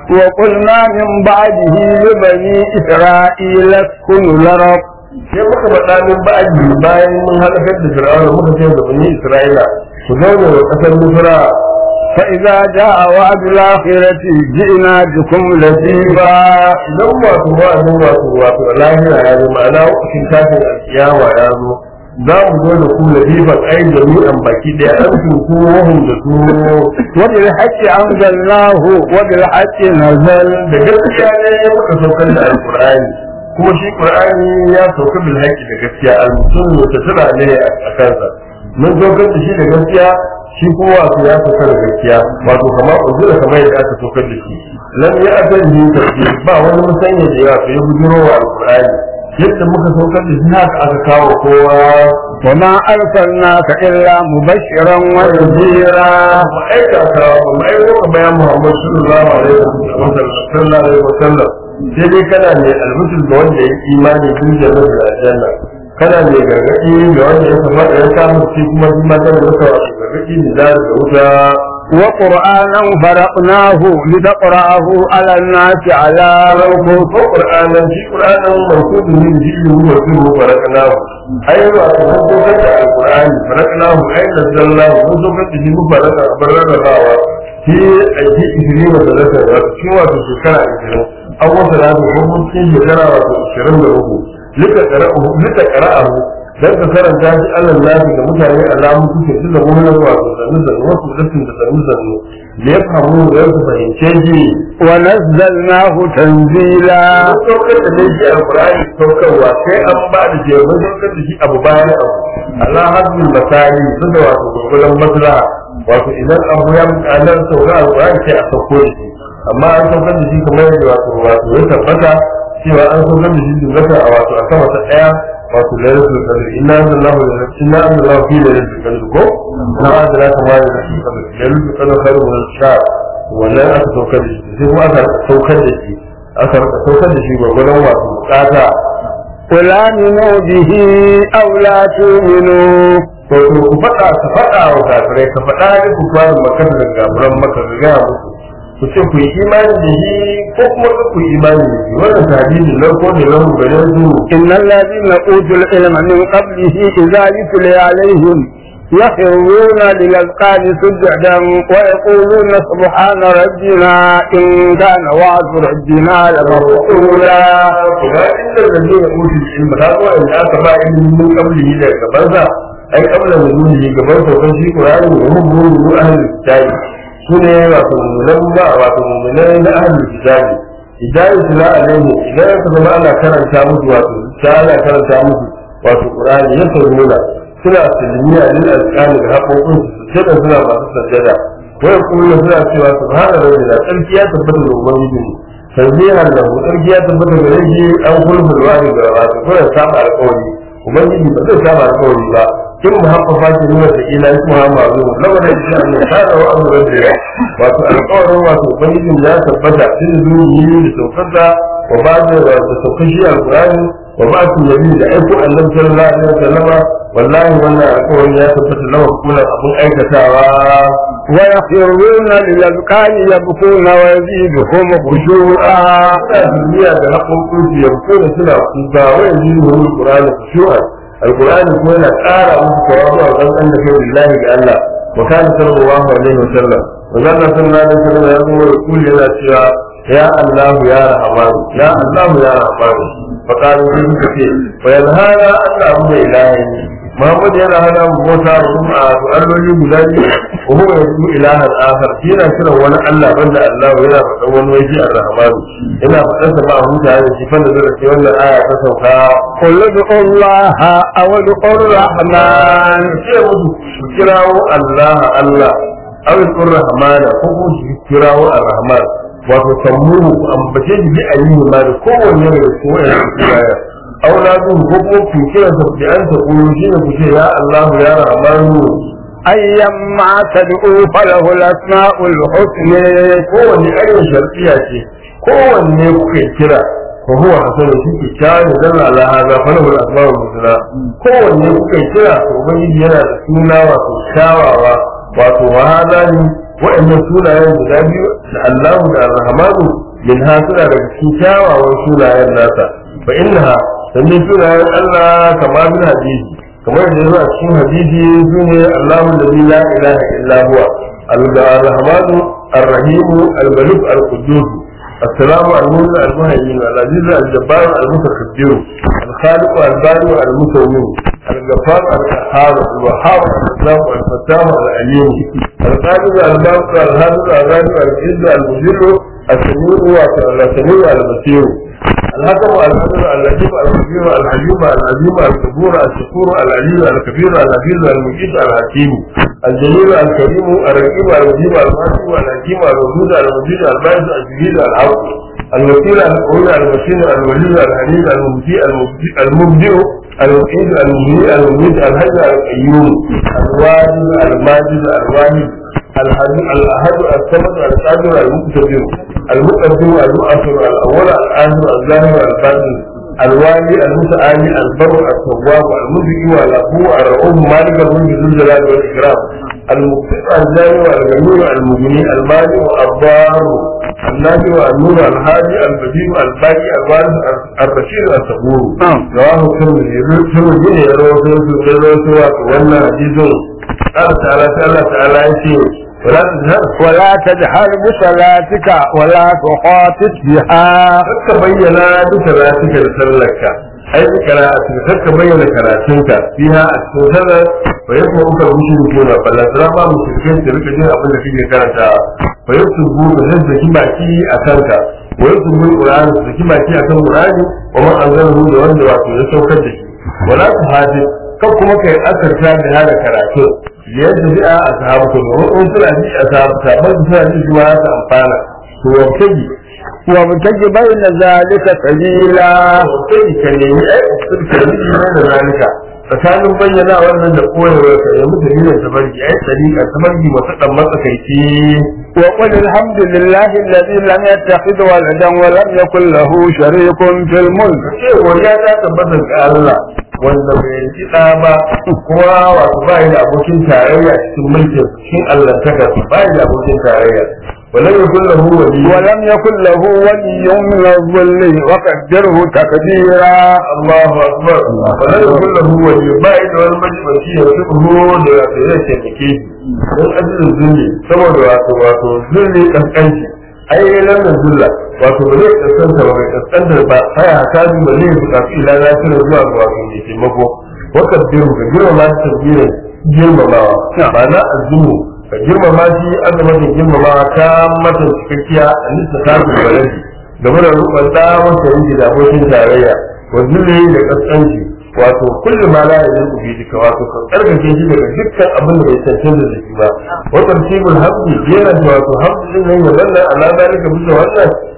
وقلنا من بعده لبني إسرائيل اسكنوا الأرض sai muka faɗa min ba'adi bayan mun halakar da fir'auna muka ce da bani isra'ila ku zauna wa ƙasar misira فإذا جاء وعد الآخرة جئنا بكم لذيذا idan wato wa'azin wato wato lahira ya zo ma'ana wakashin tashin alkiyawa ya zo za mu zo da ku latifan ai jami'an baki ɗaya an tuku wahun da su وبالحق أنزلناه وبالحق نزل da gaskiya ne ya muka saukar da alkur'ani kuma shi qur'ani ya sauka bil haqqi da gaskiya al-mutum ta tura ne a kansa mun saukar da shi da gaskiya shi kuma wato ya sauka da gaskiya wato kamar uzura kamar yadda aka saukar da shi lam ya asan ni tafsir ba wani musanya da yawa sai ya bujiro wa alkur'ani yadda muka saukar da shi haka aka kawo kowa وما أرسلناك إلا مبشرا ونذيرا mu aika ka ba mu aiko ka bayan Muhammad sallallahu alaihi wasallam sallallahu alaihi wasallam sai dai kana ne almusul ga wanda ya imani tun da da aljanna kana ne gargadi ga wanda ya kamata ya samu shi kuma shi ma kana masa gargadi da da wuta وقرآنا فرقناه لتقرأه على الناس على ko ko qur'anan shi qur'anan mawsudu min jilu wa sirru faraknahu ai wa ko ko da alqur'ani faraknahu ai nazzalnahu ko so ka ji mu faraka barrarawa shi aiki ishirin da talata wa cikin wato shekara ishirin an wata da ko mun cikin shekara wato ishirin da uku lika qara'u lika qara'u dan ka karanta shi Allah lafi ga mutane alamu suke su da mun wato sannu da wasu dakin da sannu sannu da ya fahimu da ya fahimce shi ونزلناه تنزيلا an saukar da shi alkur'ani saukarwa sai an ba da shi mun saukar da shi abu bayan abu ala hadin masali su da wato gurgudan maslaha wato idan abu ya buƙatar sauka alkur'ani sai a sauko da shi amma an saukar da shi kamar yadda wato wato ya tabbata cewa an saukar da shi dubata a wato a sama ta ɗaya wato lailatul qadr inna anzalahu inna anzalahu fi lailatul qadr ko na adala kama da shi lailatul qadr khairu min shahr wannan aka saukar da shi sai kuma aka saukar da shi aka rika saukar da shi gwargwadon wato bukata قل آمنوا به أو لا تؤمنوا to to ku faɗa ka faɗa wa kafirai ka faɗa da ku fara makar da gaburan maka ga gaya musu ku ce ku yi imani da shi ko kuma ka ku yi imani da shi wannan tabibi nan ko ne nan gare su إن الذين أوتوا العلم من قبله إذا يتلي عليهم يخرون للأذقان سجدا ويقولون سبحان ربنا إن كان وعد ربنا لمفعولا ga inda da ne ya mutu ilmi ta zo in aka ba ilimin mun kabli da gabansa ai kabla da nuni gaban saukan shi Qur'ani da mun mun mun ahli kitabi sune wato mu'minan ba wato mu'minan na ahli kitabi idan yusla alaihi idan ka zama ana karanta musu wato ta ana karanta musu wato Qur'ani ya saurona suna tilmiya lil alqani da haƙoƙin su sai da suna masu sajjada wai kuma suna cewa subhana rabbina tsarki ya tabbata da ubangiji tanzihan da tsarki ya tabbata gare shi an kulful wani ga wato kuma saba alƙawari ubangiji ba zai saba alƙawari ba kin muhaffafa ke nuna da ila shi muhammadu lamarin shi an ne kada wa an rabbi wato alƙawarin wato ubangiji ya tabbata cikin zuwa da saukarsa wa ba da da saukar shi alƙur'ani wa ba su nabi da aiko annabi sallallahu alaihi wasallama wallahi wannan alƙawarin ya tabbata lawa kula abun aikatawa ويخرون للأذقان يبكون ويزيدهم خشوعا suna duniya da haƙoƙin su yanko da suna kuka wai yi ne wani ƙur'ani kushu'an alƙur'ani ko yana ƙara musu tawazu a kan an da kai lillahi ga Allah wa kana sallallahu alaihi wa sallam wa zanna sallallahu alaihi wa sallam ya zo da kulli yana cewa ya Allah ya rahman ya Allah ya rahman fa kana sai suka ce fa yanhana Allah mu da ilahi Muhammad yana hana mu bauta wa a alloli guda biyu wa huwa yadu ilahan akhar shi yana kiran wani Allah banda Allah yana faɗan wani waje ar-rahman yana faɗan sa ba a huta da shi fa da zai ce wannan aya ta sauka قل ادعوا الله أو ادعوا الرحمن ce musu su kirawo Allah Allah aw yaqur rahman ko ko su kirawo ar-rahman wato sammuhu ambace shi bi ayyuhu ma da kowanne daga cikin wannan kiraya auladu ko kuma ku kira sa bi an ta kulu shi ne ku ce ya Allah ya rahmanu أيما تدعوا فله الأسماء الحسنى kowanne ayyukan sharfiya ce kowanne kuke kira fa huwa hasanu shi ke kyawun dalla ala hada fa lahu al-asma'ul husna kowanne kuke kira to ubangiji yana da suna wato kyawawa wato wa hada ne wa'annan sunayen guda biyu da Allahu da Ar-Rahmanu min ha suna daga cikin kyawawan sunayen nasa fa innaha sannan sunayen Allah kama bin hadisi kamar da yazo a cikin hadisi sune Allahu alladhi la ilaha illa huwa الرحمن الرحيم الملك القدوس السلام المؤمن المهيمن العزيز الجبار المتكبر الخالق البارئ المسوي الغفار القهار الوهاب الاسلام الفتاح العليم القادر الباقي الهادر الغادر العز المجر السميع السميع البصير الحكم القدر اللطيف الخبير الحليم العظيم الصبور الشكور العليم الكبير العزيز المجيد الحكيم الجليل الكريم الرقيب المجيب المحكم الحكيم الودود المجيد البارز الجديد العفو الوكيل القوي المشين الولي الحليم المبدي المبدئ المعيد المبني المميت الحج القيوم الواجب الماجد الواحد الأحد الصمد القادر المقتدر المقدم المؤخر الأول الآخر الظاهر الباطن الوالي المتعالي البر التواب المذكي والأخو الرؤوف مالك الملك ذو الجلال والإكرام المقتدر الجامع الغني المغني المالي الضار النافع النور الهادي البديع الباقي الوارث الرشيد الصبور رواه الترمذي الترمذي يروي في الرواية وأن حديث قال تعالى تعالى تعالى يقول ولا تجهر ولا تجهر بصلاتك ولا تخاطب بها ka bayyana duka ratuka da sallarka ai da karatu kar ka bayyana karatunka fiha a cikin sallar fa yakun uka mushriku na balla sara ba mushrikai su rika jin abin da kake karanta fa yakun bu da zai zaki baki a kanka wa yakun bu qur'ani su zaki baki a kan qur'ani wa man anzalahu da wanda wato ya saukar da shi wala tu hadi kan kuma kai asarta da hada karatu yadda bi'a a sahabatu da wani suna ji a sahabata ba su suna ji zuwa ta amfana to wanke وابتغ بين ذلك سبيلا sai ka nemi ai ka nemi ne da zalika tsakanin bayyana wannan da koyarwa ka yi mutu ne da tabarki ai tsarika tabarki masu dan matsakaici وقل الحمد لله الذي لم يتخذ ولدا ولم يكن له شريك في الملك ce wanda ta tabbata ga Allah wanda bai yi da ba kuma wato ba da abokin tarayya cikin mulkin cikin Allah ta ga ba da abokin tarayya wala yakun lahu wali ولم يكن له ولي من الظل وقدره تقديرا Allahu akbar wala yakun lahu wali ba da wani majibanci ya tuhu da ya taimake shi don ajiyar zulli saboda wato wato zulli kaskanci ai lamar zulla wato ba zai kaskanta ba mai kaskantar ba sai haka bi ba zai buƙaci ila na tuna zuwa ga wato mai taimako wakar biyu ga girmama shi tabbirin girmamawa ba na azumu ka girmama shi azumatin girmamawa ta mata cikakkiya a nisa ta fi baladi game da rukun da wanda yake da abokin tarayya wa zulli da kaskanci wato kullum ma la yanzu bi duka wato ka karkace shi daga dukkan abin da bai cancanta da shi ba wa tartibul hamdi yana da wato hamdi din nan wannan ala dalika bisa wannan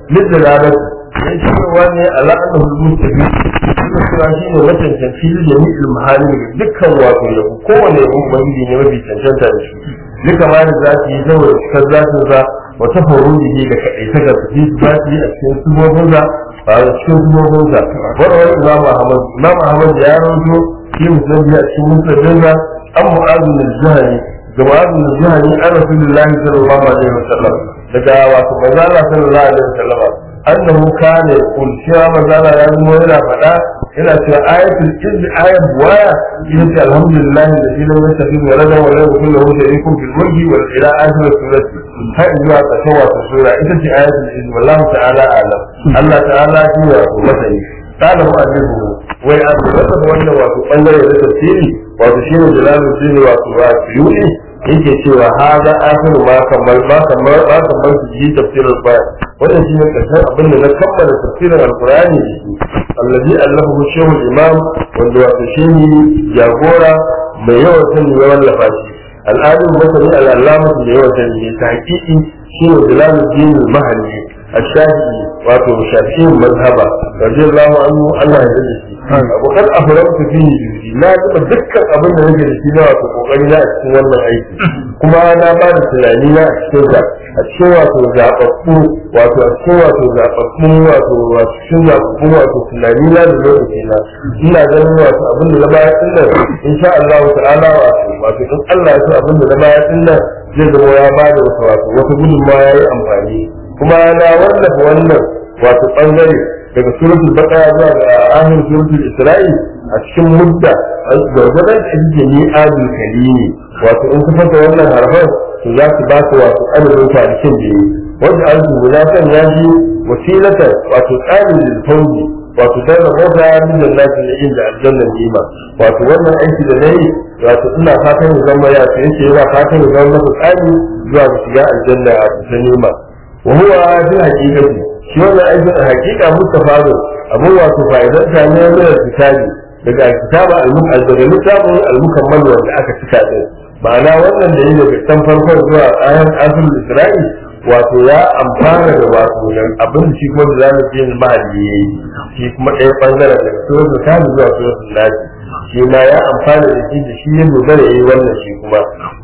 lidalalat ya ce wani ala annahu mustafi kuma cewa shi ne macancanci da jami'il mahali dukkan wato yabo kowane yabo ubangiji ne mafi cancanta da shi duka ma da za su yi saboda cikar zatin sa wa tafarrujihi da kaɗaita ga su za su yi a cikin subobinsa a cikin subobinsa wani wani imam ahmad imam ahmad ya rawaito shi musulmi a cikin musulmi an mu'azin al-juhani ga mu'azin al-juhani an rasulullahi sallallahu alaihi wasallam daga wato manzo Allah sallallahu alaihi wasallam annahu kana yaqul cewa manzo Allah ya zama yana faɗa yana cewa ayatul izz ayat waya ita ce alhamdulillah da shi lam yastafi wa rada wa lam yakul lahu sharikun fil mulki wa ila akhir surati har zuwa ƙarshen wato sura ita ce ayatul izz wallahu ta'ala alam Allah ta'ala shi ne wato masani kana mu'allifu wai an rasa wannan wato bangare da tafsiri wato shi ne jalaluddin wato wa suyuni yake cewa haza akhiru ma kamar ma kamar ma kamar su yi tafsirin bayan wannan shine karshen abin da na kammala tafsirin alqur'ani da shi allazi allahu shehu imam wanda wato shehi jagora mai yawan sani ya wallafa shi al'adun masani al'allama da yawan sani ne ta hakiki shine jalaluddin al-mahalli الشافعي واتو شافعي مذهبا رضي الله عنه الله يجزي وقد أفرمت فيه جهدي لا تبقى ذكر أبن نجد فينا واتو قوقني لا أتكون wannan aiki kuma na ba da tunani na a cikin sa a cikin wato zaɓaɓɓu wato a cikin wato zaɓaɓɓu wato a cikin zaɓaɓɓu wato tunani na da lokaci na ina ganin wato abin da na baya din nan insha Allah ta'ala wato wato in Allah ya so abin da na baya din nan zai zama ya ba da wata wato wata gudunmawa ya yi amfani kuma na wallafa wannan wato bangare daga suratul baqara zuwa ga akhir suratul isra'i a cikin mudda gargadan da yake ni adul kalimi wato in ka fata wannan harfan to za su ba su wato adadin kwanakin da yi wanda an su guda kan ya ji wasilata wato tsarin da fauji wato dan da mota min jannatin da inda aljanna nima wato wannan aiki da nayi wato ina fatan ya zama ya ce yake yana fatan ya zama masa tsari zuwa ga shiga aljanna a cikin nima وهو في الحقيقة شو أنا أيضا الحقيقة مستفاد أبو واتو فائدة ثانية من الكتاب daga kitaba daga littafin al-mukammal wanda aka cika din ma'ana wannan da yake tan farkon zuwa ayan asul isra'i wato ya amfana da wato abin shi kuma da zamu je mahalli yayi shi kuma ɗaya bangaren daga suratul kafir zuwa suratul nas shi ma ya amfana da shi da shi ya dogara yayi wannan shi kuma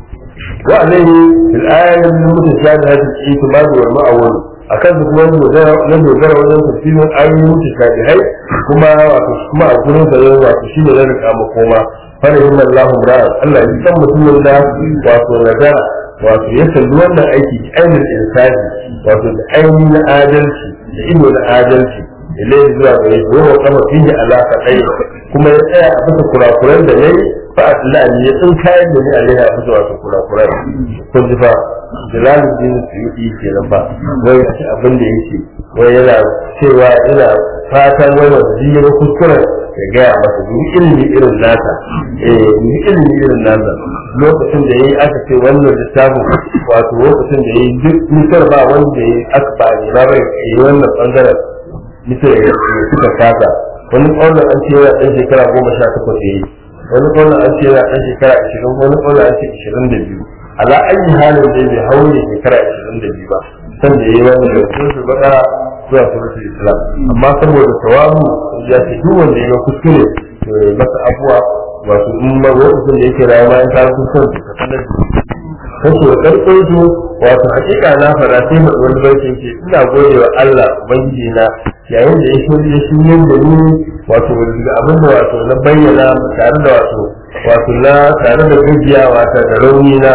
وعليه في الآية المتشابهة الاعتماد والمأول akan duk wani na dogara wajen tafsirin ayoyin mutashabihai kuma wato kuma a gurin sa yau wato shi ne na rika makoma farahin Allah ra'a Allah ya san mutumin da wato nazara wato ya kalli wannan aiki da ainihin insani wato da ainihin na adalci da ido na adalci ilai zuwa ga yi wa kama fiye alaka ɗaya kuma ya tsaya a bisa kurakuran da ya yi fa Allah ne ya tsin kayan da ni alaiha a bisa wato kurakuran kun ji fa jalaluddin suyuti kenan ba wai shi abin da yake wai yana cewa yana fatan wai wanda ji ya kuskuren ya gaya masa ni ilimi irin nasa eh ni ilimi irin nasa lokacin da yayi aka ce wannan littafin wato lokacin da yayi duk misar ba wanda yayi aka ba ne ba bai yi wannan bangaren misar ya suka kasa wani ƙaunar an ce yana ɗan shekara goma sha takwas ya yi wani ƙaunar an ce yana ɗan shekara ashirin wani ƙaunar an ce ashirin da biyu ala ayi halin da bai haure shekara ashirin da biyu ba san da yayi wannan da suratul baqara zuwa suratul islam amma saboda tawabu ya ce duk wanda ya kuskure to ya masa abuwa wato in ma lokacin da yake rayuwa in ka kuskure ka sanar da kace wa karfin su wato hakika na fara sai mu wani baitin ce ina gode wa Allah ubangiji na yayin da ya shirye ya shirye da ni wato da abin da wato na bayyana tare da wato wato na tare da gajiya wato da rauni na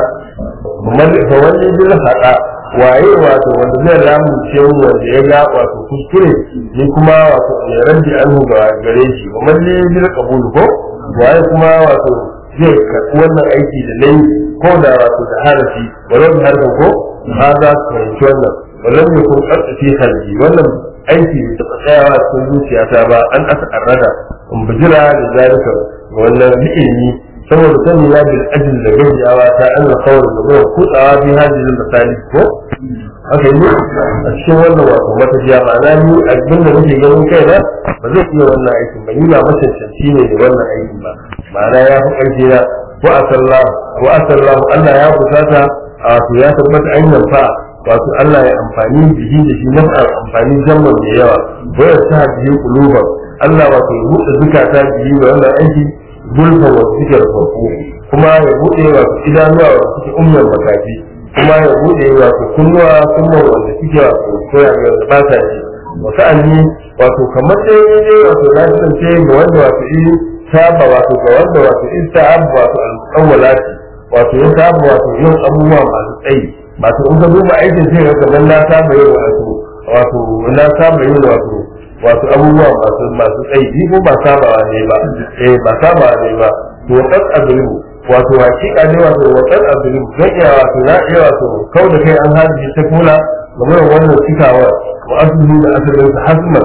fa wani bil hada waye wato wanda zai ramu ce wanda ya ga wato kuskure ni kuma wato ya rabbi anhu ga gare shi wa man bil qabul ko waye kuma wato zai karɓi wannan aiki da nayi ko da wato da harafi walau da harfin ko ha za su fahimci wannan walau ne ko ƙarfafi halji wannan aiki da taɓa tsayawa cikin zuciyata ba an aka arrada in bijira da zalika wannan ilimi saboda sani ya bil ajin da gajiyawa ta an na kawar da zuwa kutsawa bi hajjin misali ko haka yi a cikin wannan wato matafiya ma'ana ni abin da nake ganin kai na ba zai iya wannan aikin ba ni ba macancanci ne da wannan aikin ba ma'ana ya fi ƙarfi na wa asallahu wa asallahu Allah ya kusata a wato ya tabbata an yanfa wato Allah ya amfani bihi da shi na amfani jamman da yawa waya sa bihi kuluban Allah wato ya buɗe zukata bihi da wannan aiki gulfa wa suke rufafu kuma ya buɗe wato idanuwa wa suke umman makafi kuma ya buɗe wato kunnuwa kunnuwa wanda suke wato koya ga ba sa ji wasu anni wato kamar dai dai wato na kasance ga wanda wato yi saba wato ga wanda wato in ta'ab wato al-awwalati wato ya saba wato yin abubuwa masu tsayi wato in ka duba aikin sai ga kamar na saba yin wato wato na saba yin wato wato abubuwa masu masu tsayi ni ko ba sabawa ne ba eh ba sabawa ne ba to kan azlimu wato hakika ne wato wa kan azlimu zan iya wato na iya wato kau da kai an haji ta kula game da wannan cikawa wa asli da asalin sa hasman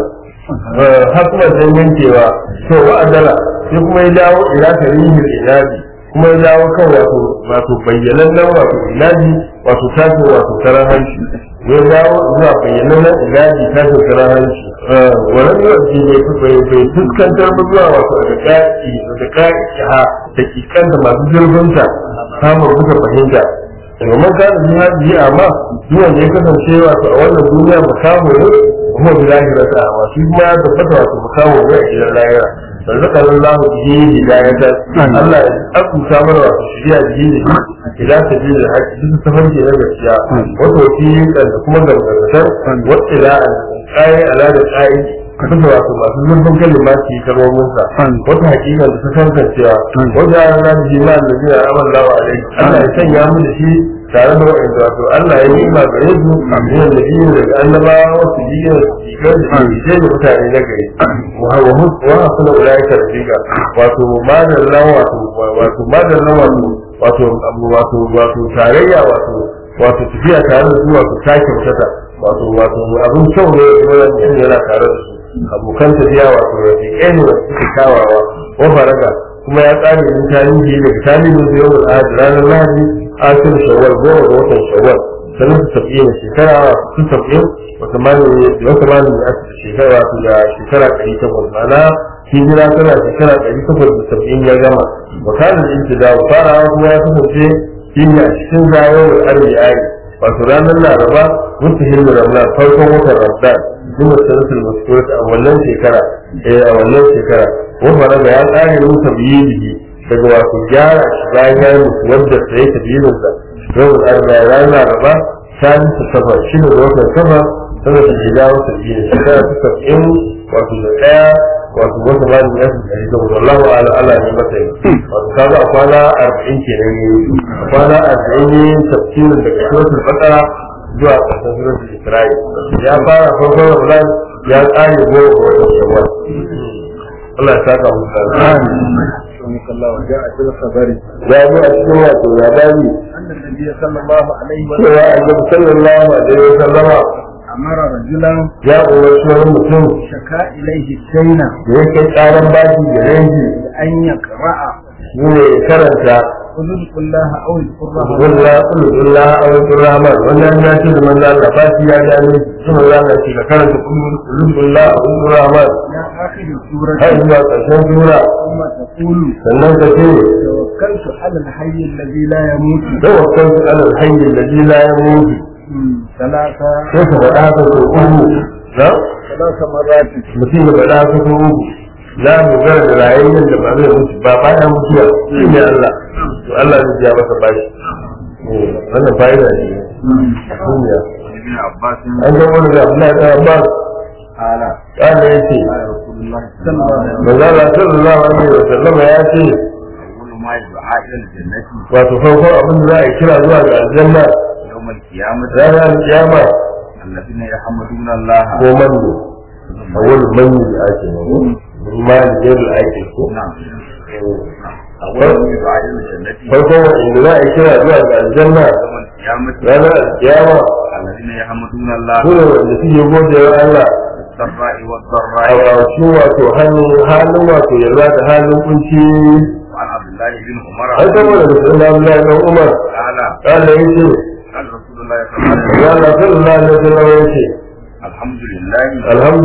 hasman dan yankewa to wa adala sai kuma ya dawo ila tarihi ilaji kuma ya dawo kan wato wato bayyanan nan wato ilaji wato tashi wato karan hanci ya dawo zuwa bayyanan nan ilaji tashi karan hanci wannan yawanci ne bai bai fuskantar ba zuwa wato da ka'i da ka'i ha da kikanta masu zurfinta samun buga fahimta domin ka da jihadi amma zuwan ya kasance wato a wannan duniya makamu ne kuma bi lahirata amma shi kuma ya tabbata wato makamu ne a gidan lahira فذكر الله به هداية الله أكو سامر وشريع به إلى سبيل الحج جزء سفر إلى الأشياء وتوفيق أن تكون لغة واطلاع الآية على الآية kasance wato masu zurfin kalimati kalmominsa wata hakika da ta kasancewa wata yana na ji ma da zai amal lawa alai Allah ya sanya mu da shi tare da wa'anda wato Allah ya yi ma gare su min da biyu daga annabawa wasu biyu da cikin da ke da mutane na gari wa hasuna ulaika rafiqa wato madalla wato wato madalla wato wato wato wato tarayya wato wato tafiya tare da su wato ta kyautata wato wato abin kyau ne wani yana tare da su abokan tafiya wato rafiƙai ne wasu suke kawawa wa faraga kuma ya tsare yin tarihi daga tarihin da yau da ranar lahadi asir shawwal goma ga watan shawwal sanin su tafiye da shekara su tafiye wata mani da wata mani da aka shekara wato da shekara ɗari takwas ma'ana hijira tana shekara ɗari takwas da saba'in ya gama wakanin intida farawa kuma ya kasance shi ne a cikin zayowar arziki wato ranar laraba mutahillu ramadan farkon watan ramadan duk da sanatul maskurat a wannan shekara eh a wannan shekara wannan da ya tsare mu tabiyihi daga wato gyara shi bayan ya mutu wanda sai tabiyin sa yau da arba ranar laraba sani ta safa shi ne watan safa sanar da ya dawo tabiyin shekara ta saba'in wato da ɗaya wato wata ba da ya fi da wallahu ala ala ne mata yi wato kaga a kwana arba'in kenan ne a kwana arba'in ne tafsirin daga suratul baqara zuwa ƙarshen suratul isra'i ya fara farkon ramadan ya tsare goma ga watan shawwal Allah ya saka mu da وجاء في الخبر ya zo a cikin wato labari أن النبي صلى الله عليه cewa وسلم annabi sallallahu alaihi wa sallama أمر رجلا ya umarci wani mutum شكا إليه الدين da ya kai tsaron baki da ranji أن يقرأ ne ya karanta قل ادعوا الله أو اذكر الله Kulla kulla a wajen Rahman wannan ya ce da manzo Allah ba shi ya gane shi manzo Allah ce ka karanta kullu kulla a wajen Rahman إلى آخر السورة har zuwa ƙarshen sura ثم تقول sannan ka ce توكلت على الحي الذي لا يموت da wasan su alal hayy alladhi la yamut مم. ثلاثة sai ka faɗa haka ko uku na ثلاث مرات mutum ya faɗa haka ko uku za mu gara da rayuwar da ba zai mutu ba bayan mutuwa shi ne Allah to Allah zai ja masa bashi Eh, wannan fa'ida ne duniya ابن عباس an ga wani da Abdullahi da Abbas قال kana yace قال رسول الله صلى الله عليه وسلم manzala sallallahu alaihi wa sallama ya ce أول ما يدعى إلى الجنة wato farkon abin da za a kira zuwa ga aljanna يوم القيامة ranar kiyama الذين يحمدون الله ko manzo a wani manzo da ake mago mali ne da ake ko نعم أول ما يدعى إلى الجنة farkon wanda za a kira zuwa ga aljanna يوم القيامة ranar kiyama الذين يحمدون الله ko da wanda suke gode wa Allah بالسراء a والضراء wasu wato hannun halin wato yarda da halin kunci وعن عبد الله بن عمر an saboda da sallallahu alaihi wa Umar قال kana yace قال رسول الله صلى الله عليه ya وسلم Allah sallallahu alaihi wa sallam yace الحمد لله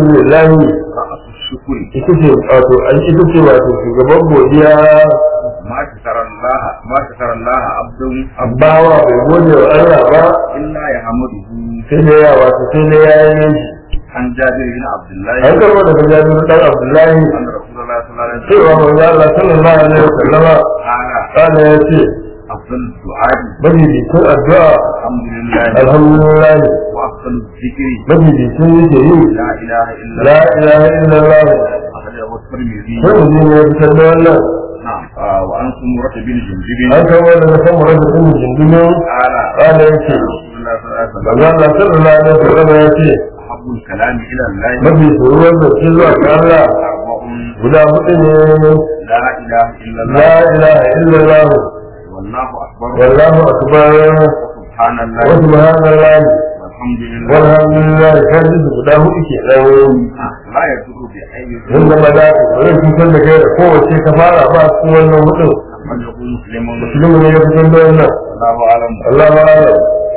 alhamdulillah رأس الشكر ita ce wato an ita ce wato shugaban godiya ما شكر الله ما شكر الله عبد عبد bawa bai gode wa Allah ba إلا يحمده sai da ya wato sai da ya yi shi عن جابر بن عبد الله an karbo daga jabir dan abdullahi أن رسول الله صلى الله عليه cewa وسلم manzo Allah sallallahu alaihi wasallama قال kana ya ce أفضل الدعاء majalisun addu'a الحمد لله alhamdulillah وأفضل الذكر majalisun yake yi لا إله إلا la الله ilaha illallah أخرجه الترمذي sai mu ne ya fitar da wannan نعم آه، وعن سمرة بن جندب an kawo daga kan mu rasa din jindumin قال kana ya ce رسول الله صلى الله عليه وسلم manzo Allah sallallahu alaihi wasallama ya ce أحب الكلام إلى الله mafi soruwar da ke zuwa ga Allah أربع guda hudu ne لا إله إلا la الله ilaha illallah والله أكبر wallahu akbar سبحان wa الله subhanallah والحمد لله walhamdulillah kan ji guda hudu ke dan لا يضر بأي mun zama da bari cutar da kai da kowace ka fara ba su wannan hudun من يكون مسلم musulmi ne ya fitar da wannan الله أعلم Allah ma'ala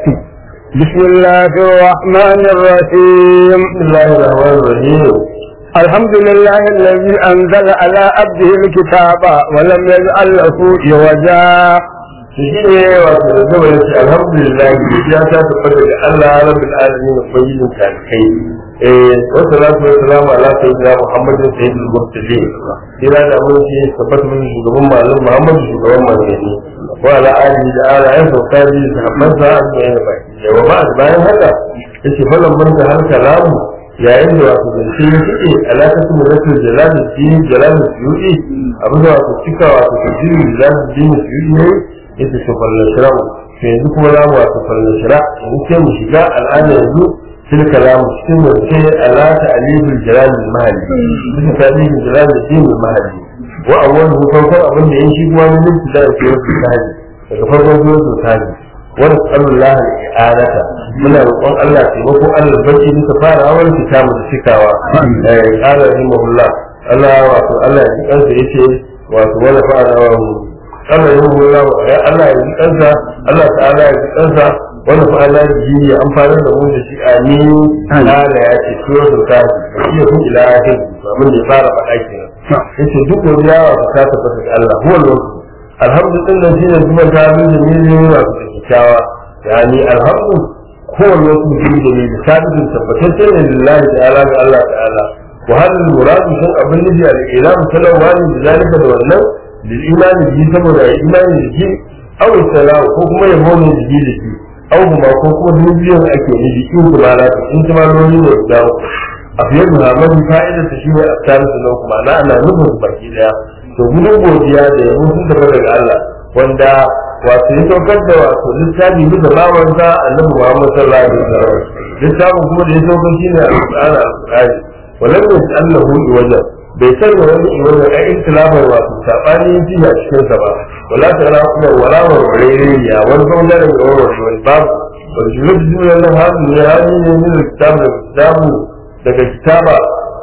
بسم الله الرحمن الرحيم بسم الله الرحمن الرحيم الحمد لله الذي أنزل على عبده الكتاب ولم يجعل له عوجا shi ne wato da zama ya ce alhamdulillah ya ta tabbata ga Allah rabbil alamin ubangijin kai eh wa salatu wa salamu ala sayyidina muhammadin sayyidil mursalin kira da mun ce tabbata mun shugaban malum muhammad shugaban manzanni wa ala alihi da ala ya sauka bi sahabban sa ajma'in baki wa ba bayan haka yace falan man da har kalamu yayin da wato zance ya fice alaƙatu mu rasul jalal din jalal suyuti abin da wato cika wato tafsirin jalal din suyuti ne yace to fallan shiramu to yanzu kuma za mu wato fallan shira yanzu sai mu shiga al'ada yanzu fil kalamu cikin wance ala ta'alibul jalal al mahalli bisa ta'alibul jalal din al mahalli wa awwalu farkon abin da ya shi kuma ne nufi da ke wasu sahabi daga farkon zuwa su sahabi wa nasallallahu al-i'anata muna roƙon Allah taimako Allah baki muka fara awal kitabu da cikawa eh qala rahimahullah Allah wato Allah ya ji kansa yace wato wala fa'ala wa Allah ya rubu Allah ya Allah ya ji kansa Allah ta'ala ya ji kansa wala fa'ala ya ji ya amfana da mu da shi amin Allah ya ce suratul kafir shi ya ila akhir abin da ya fara faɗa kenan yace duk godiya wa ta tabbata ga Allah huwa al-wakil alhamdulillah shine kuma ta bin da ne ne wa kyakkyawa yani alhamdu huwa al-wakil bi dalil sabit tabbatacce ne lillahi ta'ala ga Allah ta'ala wa hal al-murad shan abin da al-ilam talawani da zalika da wannan lil iman bi saboda imani da shi aw salahu ko kuma yabo ne da shi da shi aw kuma ko kuma dubiyan ake ne da shi kuma la in kuma lori ne da a fiye da hamadu fa'ida ta shi ne a tsarin su nan kuma na ana nufin baki daya to gudun godiya da yabo sun tafi daga Allah wanda wato ya saukar da wato littafi bisa bawansa annabi Muhammad sallallahu alaihi wasallam littafin kuma da ya saukar shi ne al-Qur'ani al-Qur'ani walam yasallahu wajen bai sanya wani iwajen a ikhtilafar wato sabani ji a cikin sa ba wala ta ra kuma wala wa rayriya wani bangaren da wani wani babu wani julub duniyar nan hadu ne hali ne min kitabu da kitabu daga kitaba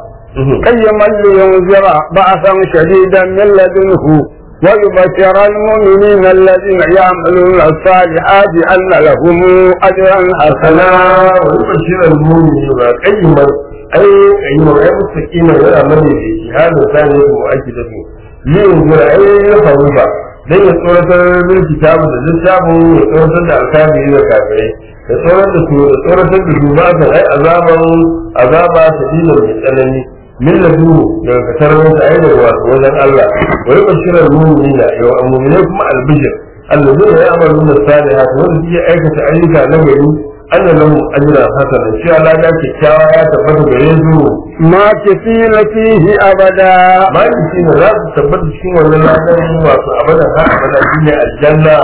قيما لينذر بعثا شديدا من لدنه ويبشر المؤمنين الذين يعملون الصالحات أن لهم أجرا حسنا ويبشر المؤمنين قيما أي قيما أي مستقيما ولا من يجي هذا ثاني مؤكدة لينذر أي خروفا dan ya tsoratar da kitabu da littafin ya tsoratar da alkafiri da kafirai ya tsoratar da su ya tsoratar da su ba ta ai azaban azaba ta dinin mai tsanani min ladu daga kasarar da ai daga wato wajen Allah wa yi bashirar mu'minina yau mu'mine kuma albishir allazina ya'maluna salihat wanda suke aikata ayyuka na gari anna lahum ajran hasana shi Allah ya kyakkyawa ya tabbata gare su ما كفيل فيه أبدا ma shi ne za su tabbata cikin wannan ladan wato abadan har abada shine aljanna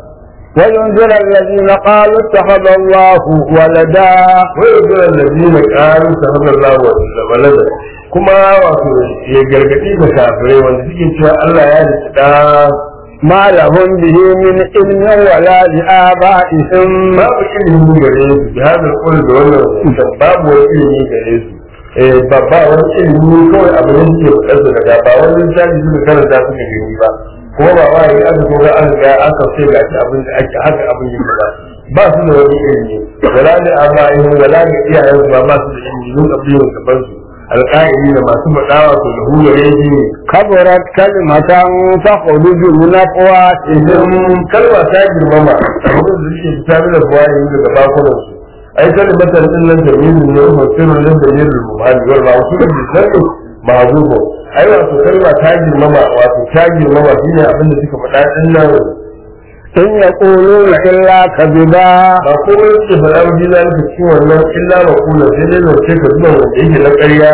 وينذر الذين قالوا اتخذ الله ولدا ويقول الذين قالوا سبحان الله ولدا kuma wato ya gargadi da kafirai wanda suke cewa Allah ya rike da ما لهم به من علم ولا لآبائهم babu ilimi gare su bi hada kul da wannan hukuntan babu wani ilimi gare su eh ba ba wani ilimi kawai abu ne suke bukatar daga ba wani lissafi suka karanta suka gani ba kuma ba wa yi aka kuma an ga aka ce ga shi abin da ake haka abin yin ba ba su da wani ilimi wala ne amma in wala ne iyayen su ba ba su da ilimi mun abin gaban su alƙa'ili da masu faɗawa to da hula yanki كبرت كلمة تخرج من أفواههم idan kalma ta girmama abin da suke fita da buwa yin daga bakunan su ai kalmatan din nan da yin ne ko sirrin nan da yin rubuhani wal ba su da sirrin ma'zubo ai wato kalma ta girmama wato ta girmama shine abin da suka faɗa din nan إن يقولون إلا كذبا ba komai suke faɗa ba jina nufi cikin wannan illa ba kula sai dai zance ka zuwa wanda yake na ƙarya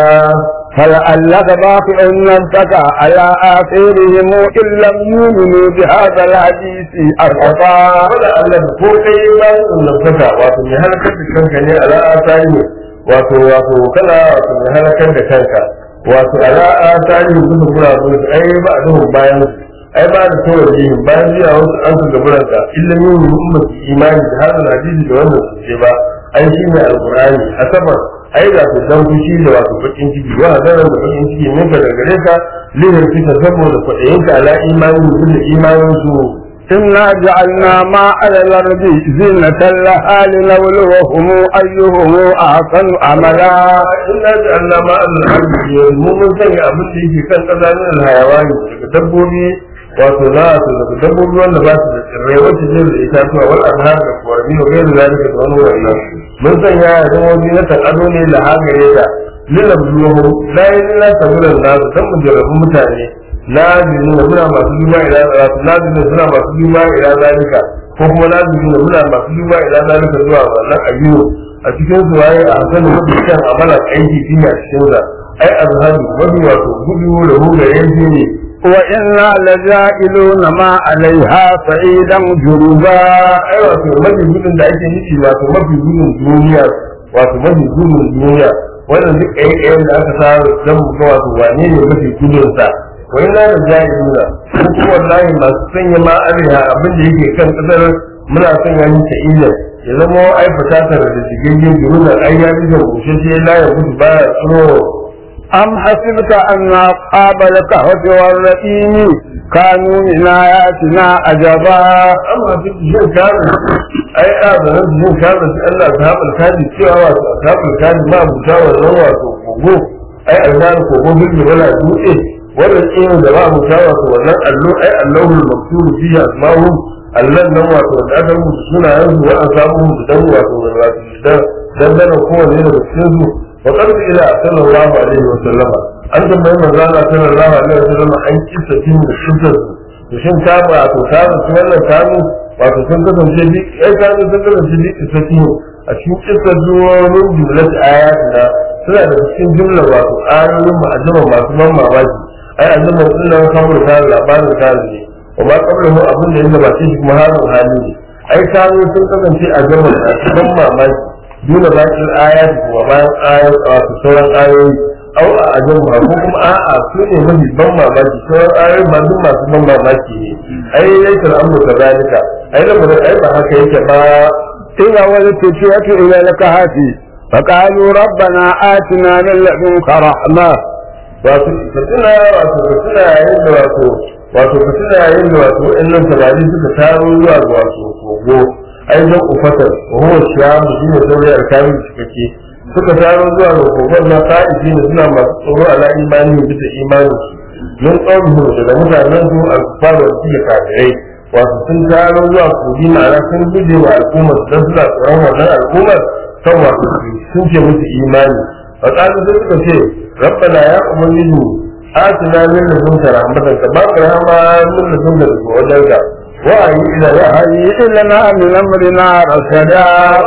فلعلك باقع نفسك على آثارهم إن لم يؤمنوا بهذا الحديث أسفا wanda Allah da ko kai ba su nafsaka wato mai halakar da kanka ne ala asali wato wato kana wato mai halakar da kanka wato ala asali su da gura su ai ba a duhun bayan su ai ba da tawar yi bayan zuwa wasu an ka gaburan ka illa yin umma su imani da hadin hadisi da wannan su ce ba ai shi ne alqur'ani asabar ai da ku dan fushi da wato bakin ciki wa zaran da bakin ciki ne ka daga gare ka lihar fita saboda kwaɗayinka ala imani da imanin su إنا جعلنا ما على الأرض زينة لها لنبلوهم أيهم أحسن عملا inna ja'alna ma al-ardi mu mun sanya abin da yake kan kasa min al-hayawani daga dabbobi wato za su daga dabbobi wanda ba su da tsirrai wacce zai da itatuwa wal anhar da kwarmi wa gairu zalika da wani wannan mun sanya ya zama wani na ado ne da hagare ta lilabluhu la ilaha illa nas dan mu jarrabu mutane lazimi da muna masu duba ila wato lazimi suna masu duba ila zalika ko kuma lazimi da muna masu duba ila zalika zuwa wannan ayyuka a cikin su waye a hasanin mafi kyan amalan aiki shi ne a cikin sa ai azhabi mafi wato gudu da hula yanzu ne وإنا لجائلون ما عليها صعيدا جربا ai wato mafi gudun da ake nufi wato mafi gudun duniya wato mafi gudun duniya wannan duk ɗaya da aka sa dan mu ga wato wane ne mafi gudun sa wai na da jahiluna ko kuma wallahi masu sanya ma ariha abin da yake kan kasar muna sanya ni ta ilan ya zama ai fatatar da shigaggen duruna ai ya bi da bushe sai la ya gudu baya tsoro أم حسبت أن أصحاب الكهف والرقيم كانوا من آياتنا عجبا amma duk jin kamun ai a zanen jin kamun sai Allah ta haɓar kaji cewa wato a haɓar kaji ma buta wannan wato kogo ai alzar kogo bilbi wala dutse wannan tsirin da ba buta wato wannan allo ai allahul makturu fi asma'u allan nan wato da aka rubuta sunayen su wa an samu da dan wato wato dan dan dan kowanne daga cikin su wa qad ila sallallahu alaihi wa sallama an tambayi manzo Allah sallallahu alaihi wa sallama an kissa tin da kissa to shin ta ba to ta ba su wannan kanu wato sun kasance bi ai kanu sun kasance bi isaki a cikin kissa duwanin jumlat ayatina suna da cikin jumla wato ayoyin ma'ajama masu ban mamaki ai azama sun nan kamar ta labarin ta ne wa ma kabla mu abin da yake ba shi kuma halin hali ne ai kanu sun kasance a gama masu ban mamaki duna bakin ayat kuma bayan ayat wato sauran ayoyi au a ajin ba ko kuma a'a su ne mafi ban mamaki sauran ayoyi ba duk masu ban mamaki ne ai yakin amru kazalika ai lamarin ai ba haka yake ba إذا والفتية إلى الكهف فقالوا ربنا آتنا من لدنك رحمة wato ka tuna wato ka tuna yayin da wato wato ka tuna yayin da wato wa'annan samari suka taro zuwa ga wato kogo ai dan ufatar wa huwa shiyamu shine saurayi alkamin cikakke suka taro zuwa ga kogon na fa'izi ne suna masu tsoro ala imani bisa imanin su mun tsoro daga mutanen su alkufar da suke kafirai wato sun taro zuwa kogi ma'ana sun guje wa al'ummar don suna tsoron wannan al'ummar kan wato sun ce musu imani a tsarin sai suka ce rabbana ya ubangiji atina min ladunka rahmatan ka ba ka rahama min ladunka daga wajenka wa'ayi ila ya هيئ لنا من أمرنا رشدا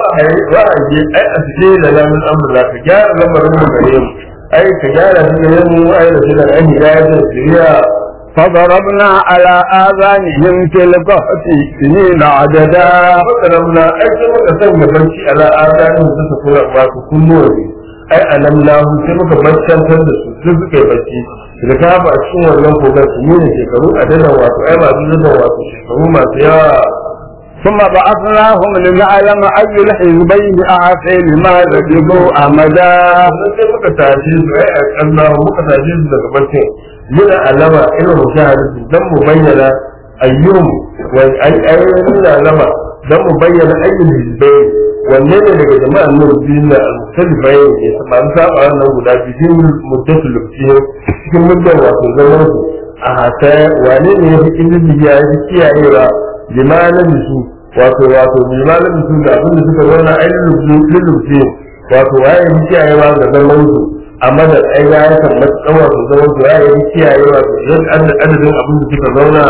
wa'ayi ai a cikin da lamun amurla ka gyara lamarin mu gare mu ai ka gyara shi da mu ai da shi da an hidaya da shiriya فضربنا على آذانهم في الكهف سنين عددا fasaramna ai sai muka sanya barci ala adanin da su kura ba ku kunnuwa ne ai alamlahu sai muka baccantar da su duk suka yi bacci da ka ba a cikin wannan kogar su ne shekaru a dadan wato ai masu dadan wato shekaru masu yawa ثم بعثناهم لنعلم أي الحزبين أحسن لما لبثوا أمدا sannan sai muka tashe su ai a kanna muka tashe su daga barcin yana alama irin mushahadatu dan mu bayyana ayyum wa ai ayyun alama dan mu bayyana ayyul hizbai wanne ne daga jama'an nan biyu na al-mukhtalifai ne ba su saba wannan guda biyu cikin muddatul lubtiyo cikin muddan wato zaman su a hata wane ne ya fi ilimi ya fi kiyayewa limanin su wato wato limanin su da abin da suka zauna ainihin lubtiyo wato waye ya fi kiyayewa ga zaman su amma da ai ya yi kan matsayin wato zaman su waye ya fi kiyayewa ga adadin abin da suka zauna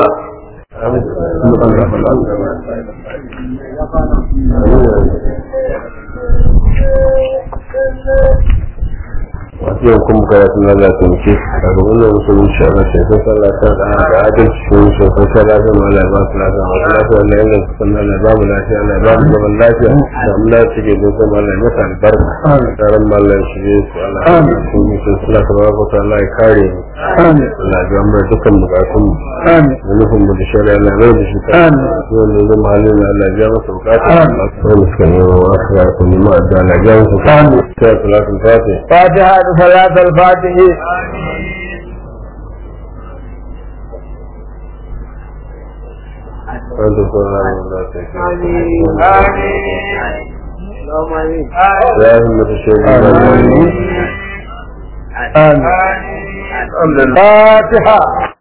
wasu yau kuma karatun na lafiya muke a gaban da musulun shi a mace sai sallah ta da da adalci shi shi sai sallah ta ma Allah ba su lafiya masu lafiya Allah yana su sannan Allah ba mu lafiya Allah ba mu zaman lafiya da mu lafiya ke don kuma Allah ya masa albarka tsaron ma Allah shi ne su Allah ya su mu sun sallah ta ba ta Allah ya kare mu Allah ya mu dukkan bukatun mu da nufin mu da shari'a Allah mai da shi ta wanda zama halin Allah ya masa bukata Allah ya suka yi wa wasu ya kuma ma da Allah ya masa bukata sai salatul fatih فاتحة صلاة الفاتح وأنت صلى الله عليه وسلم يا همة الشيخ آمين فاتحة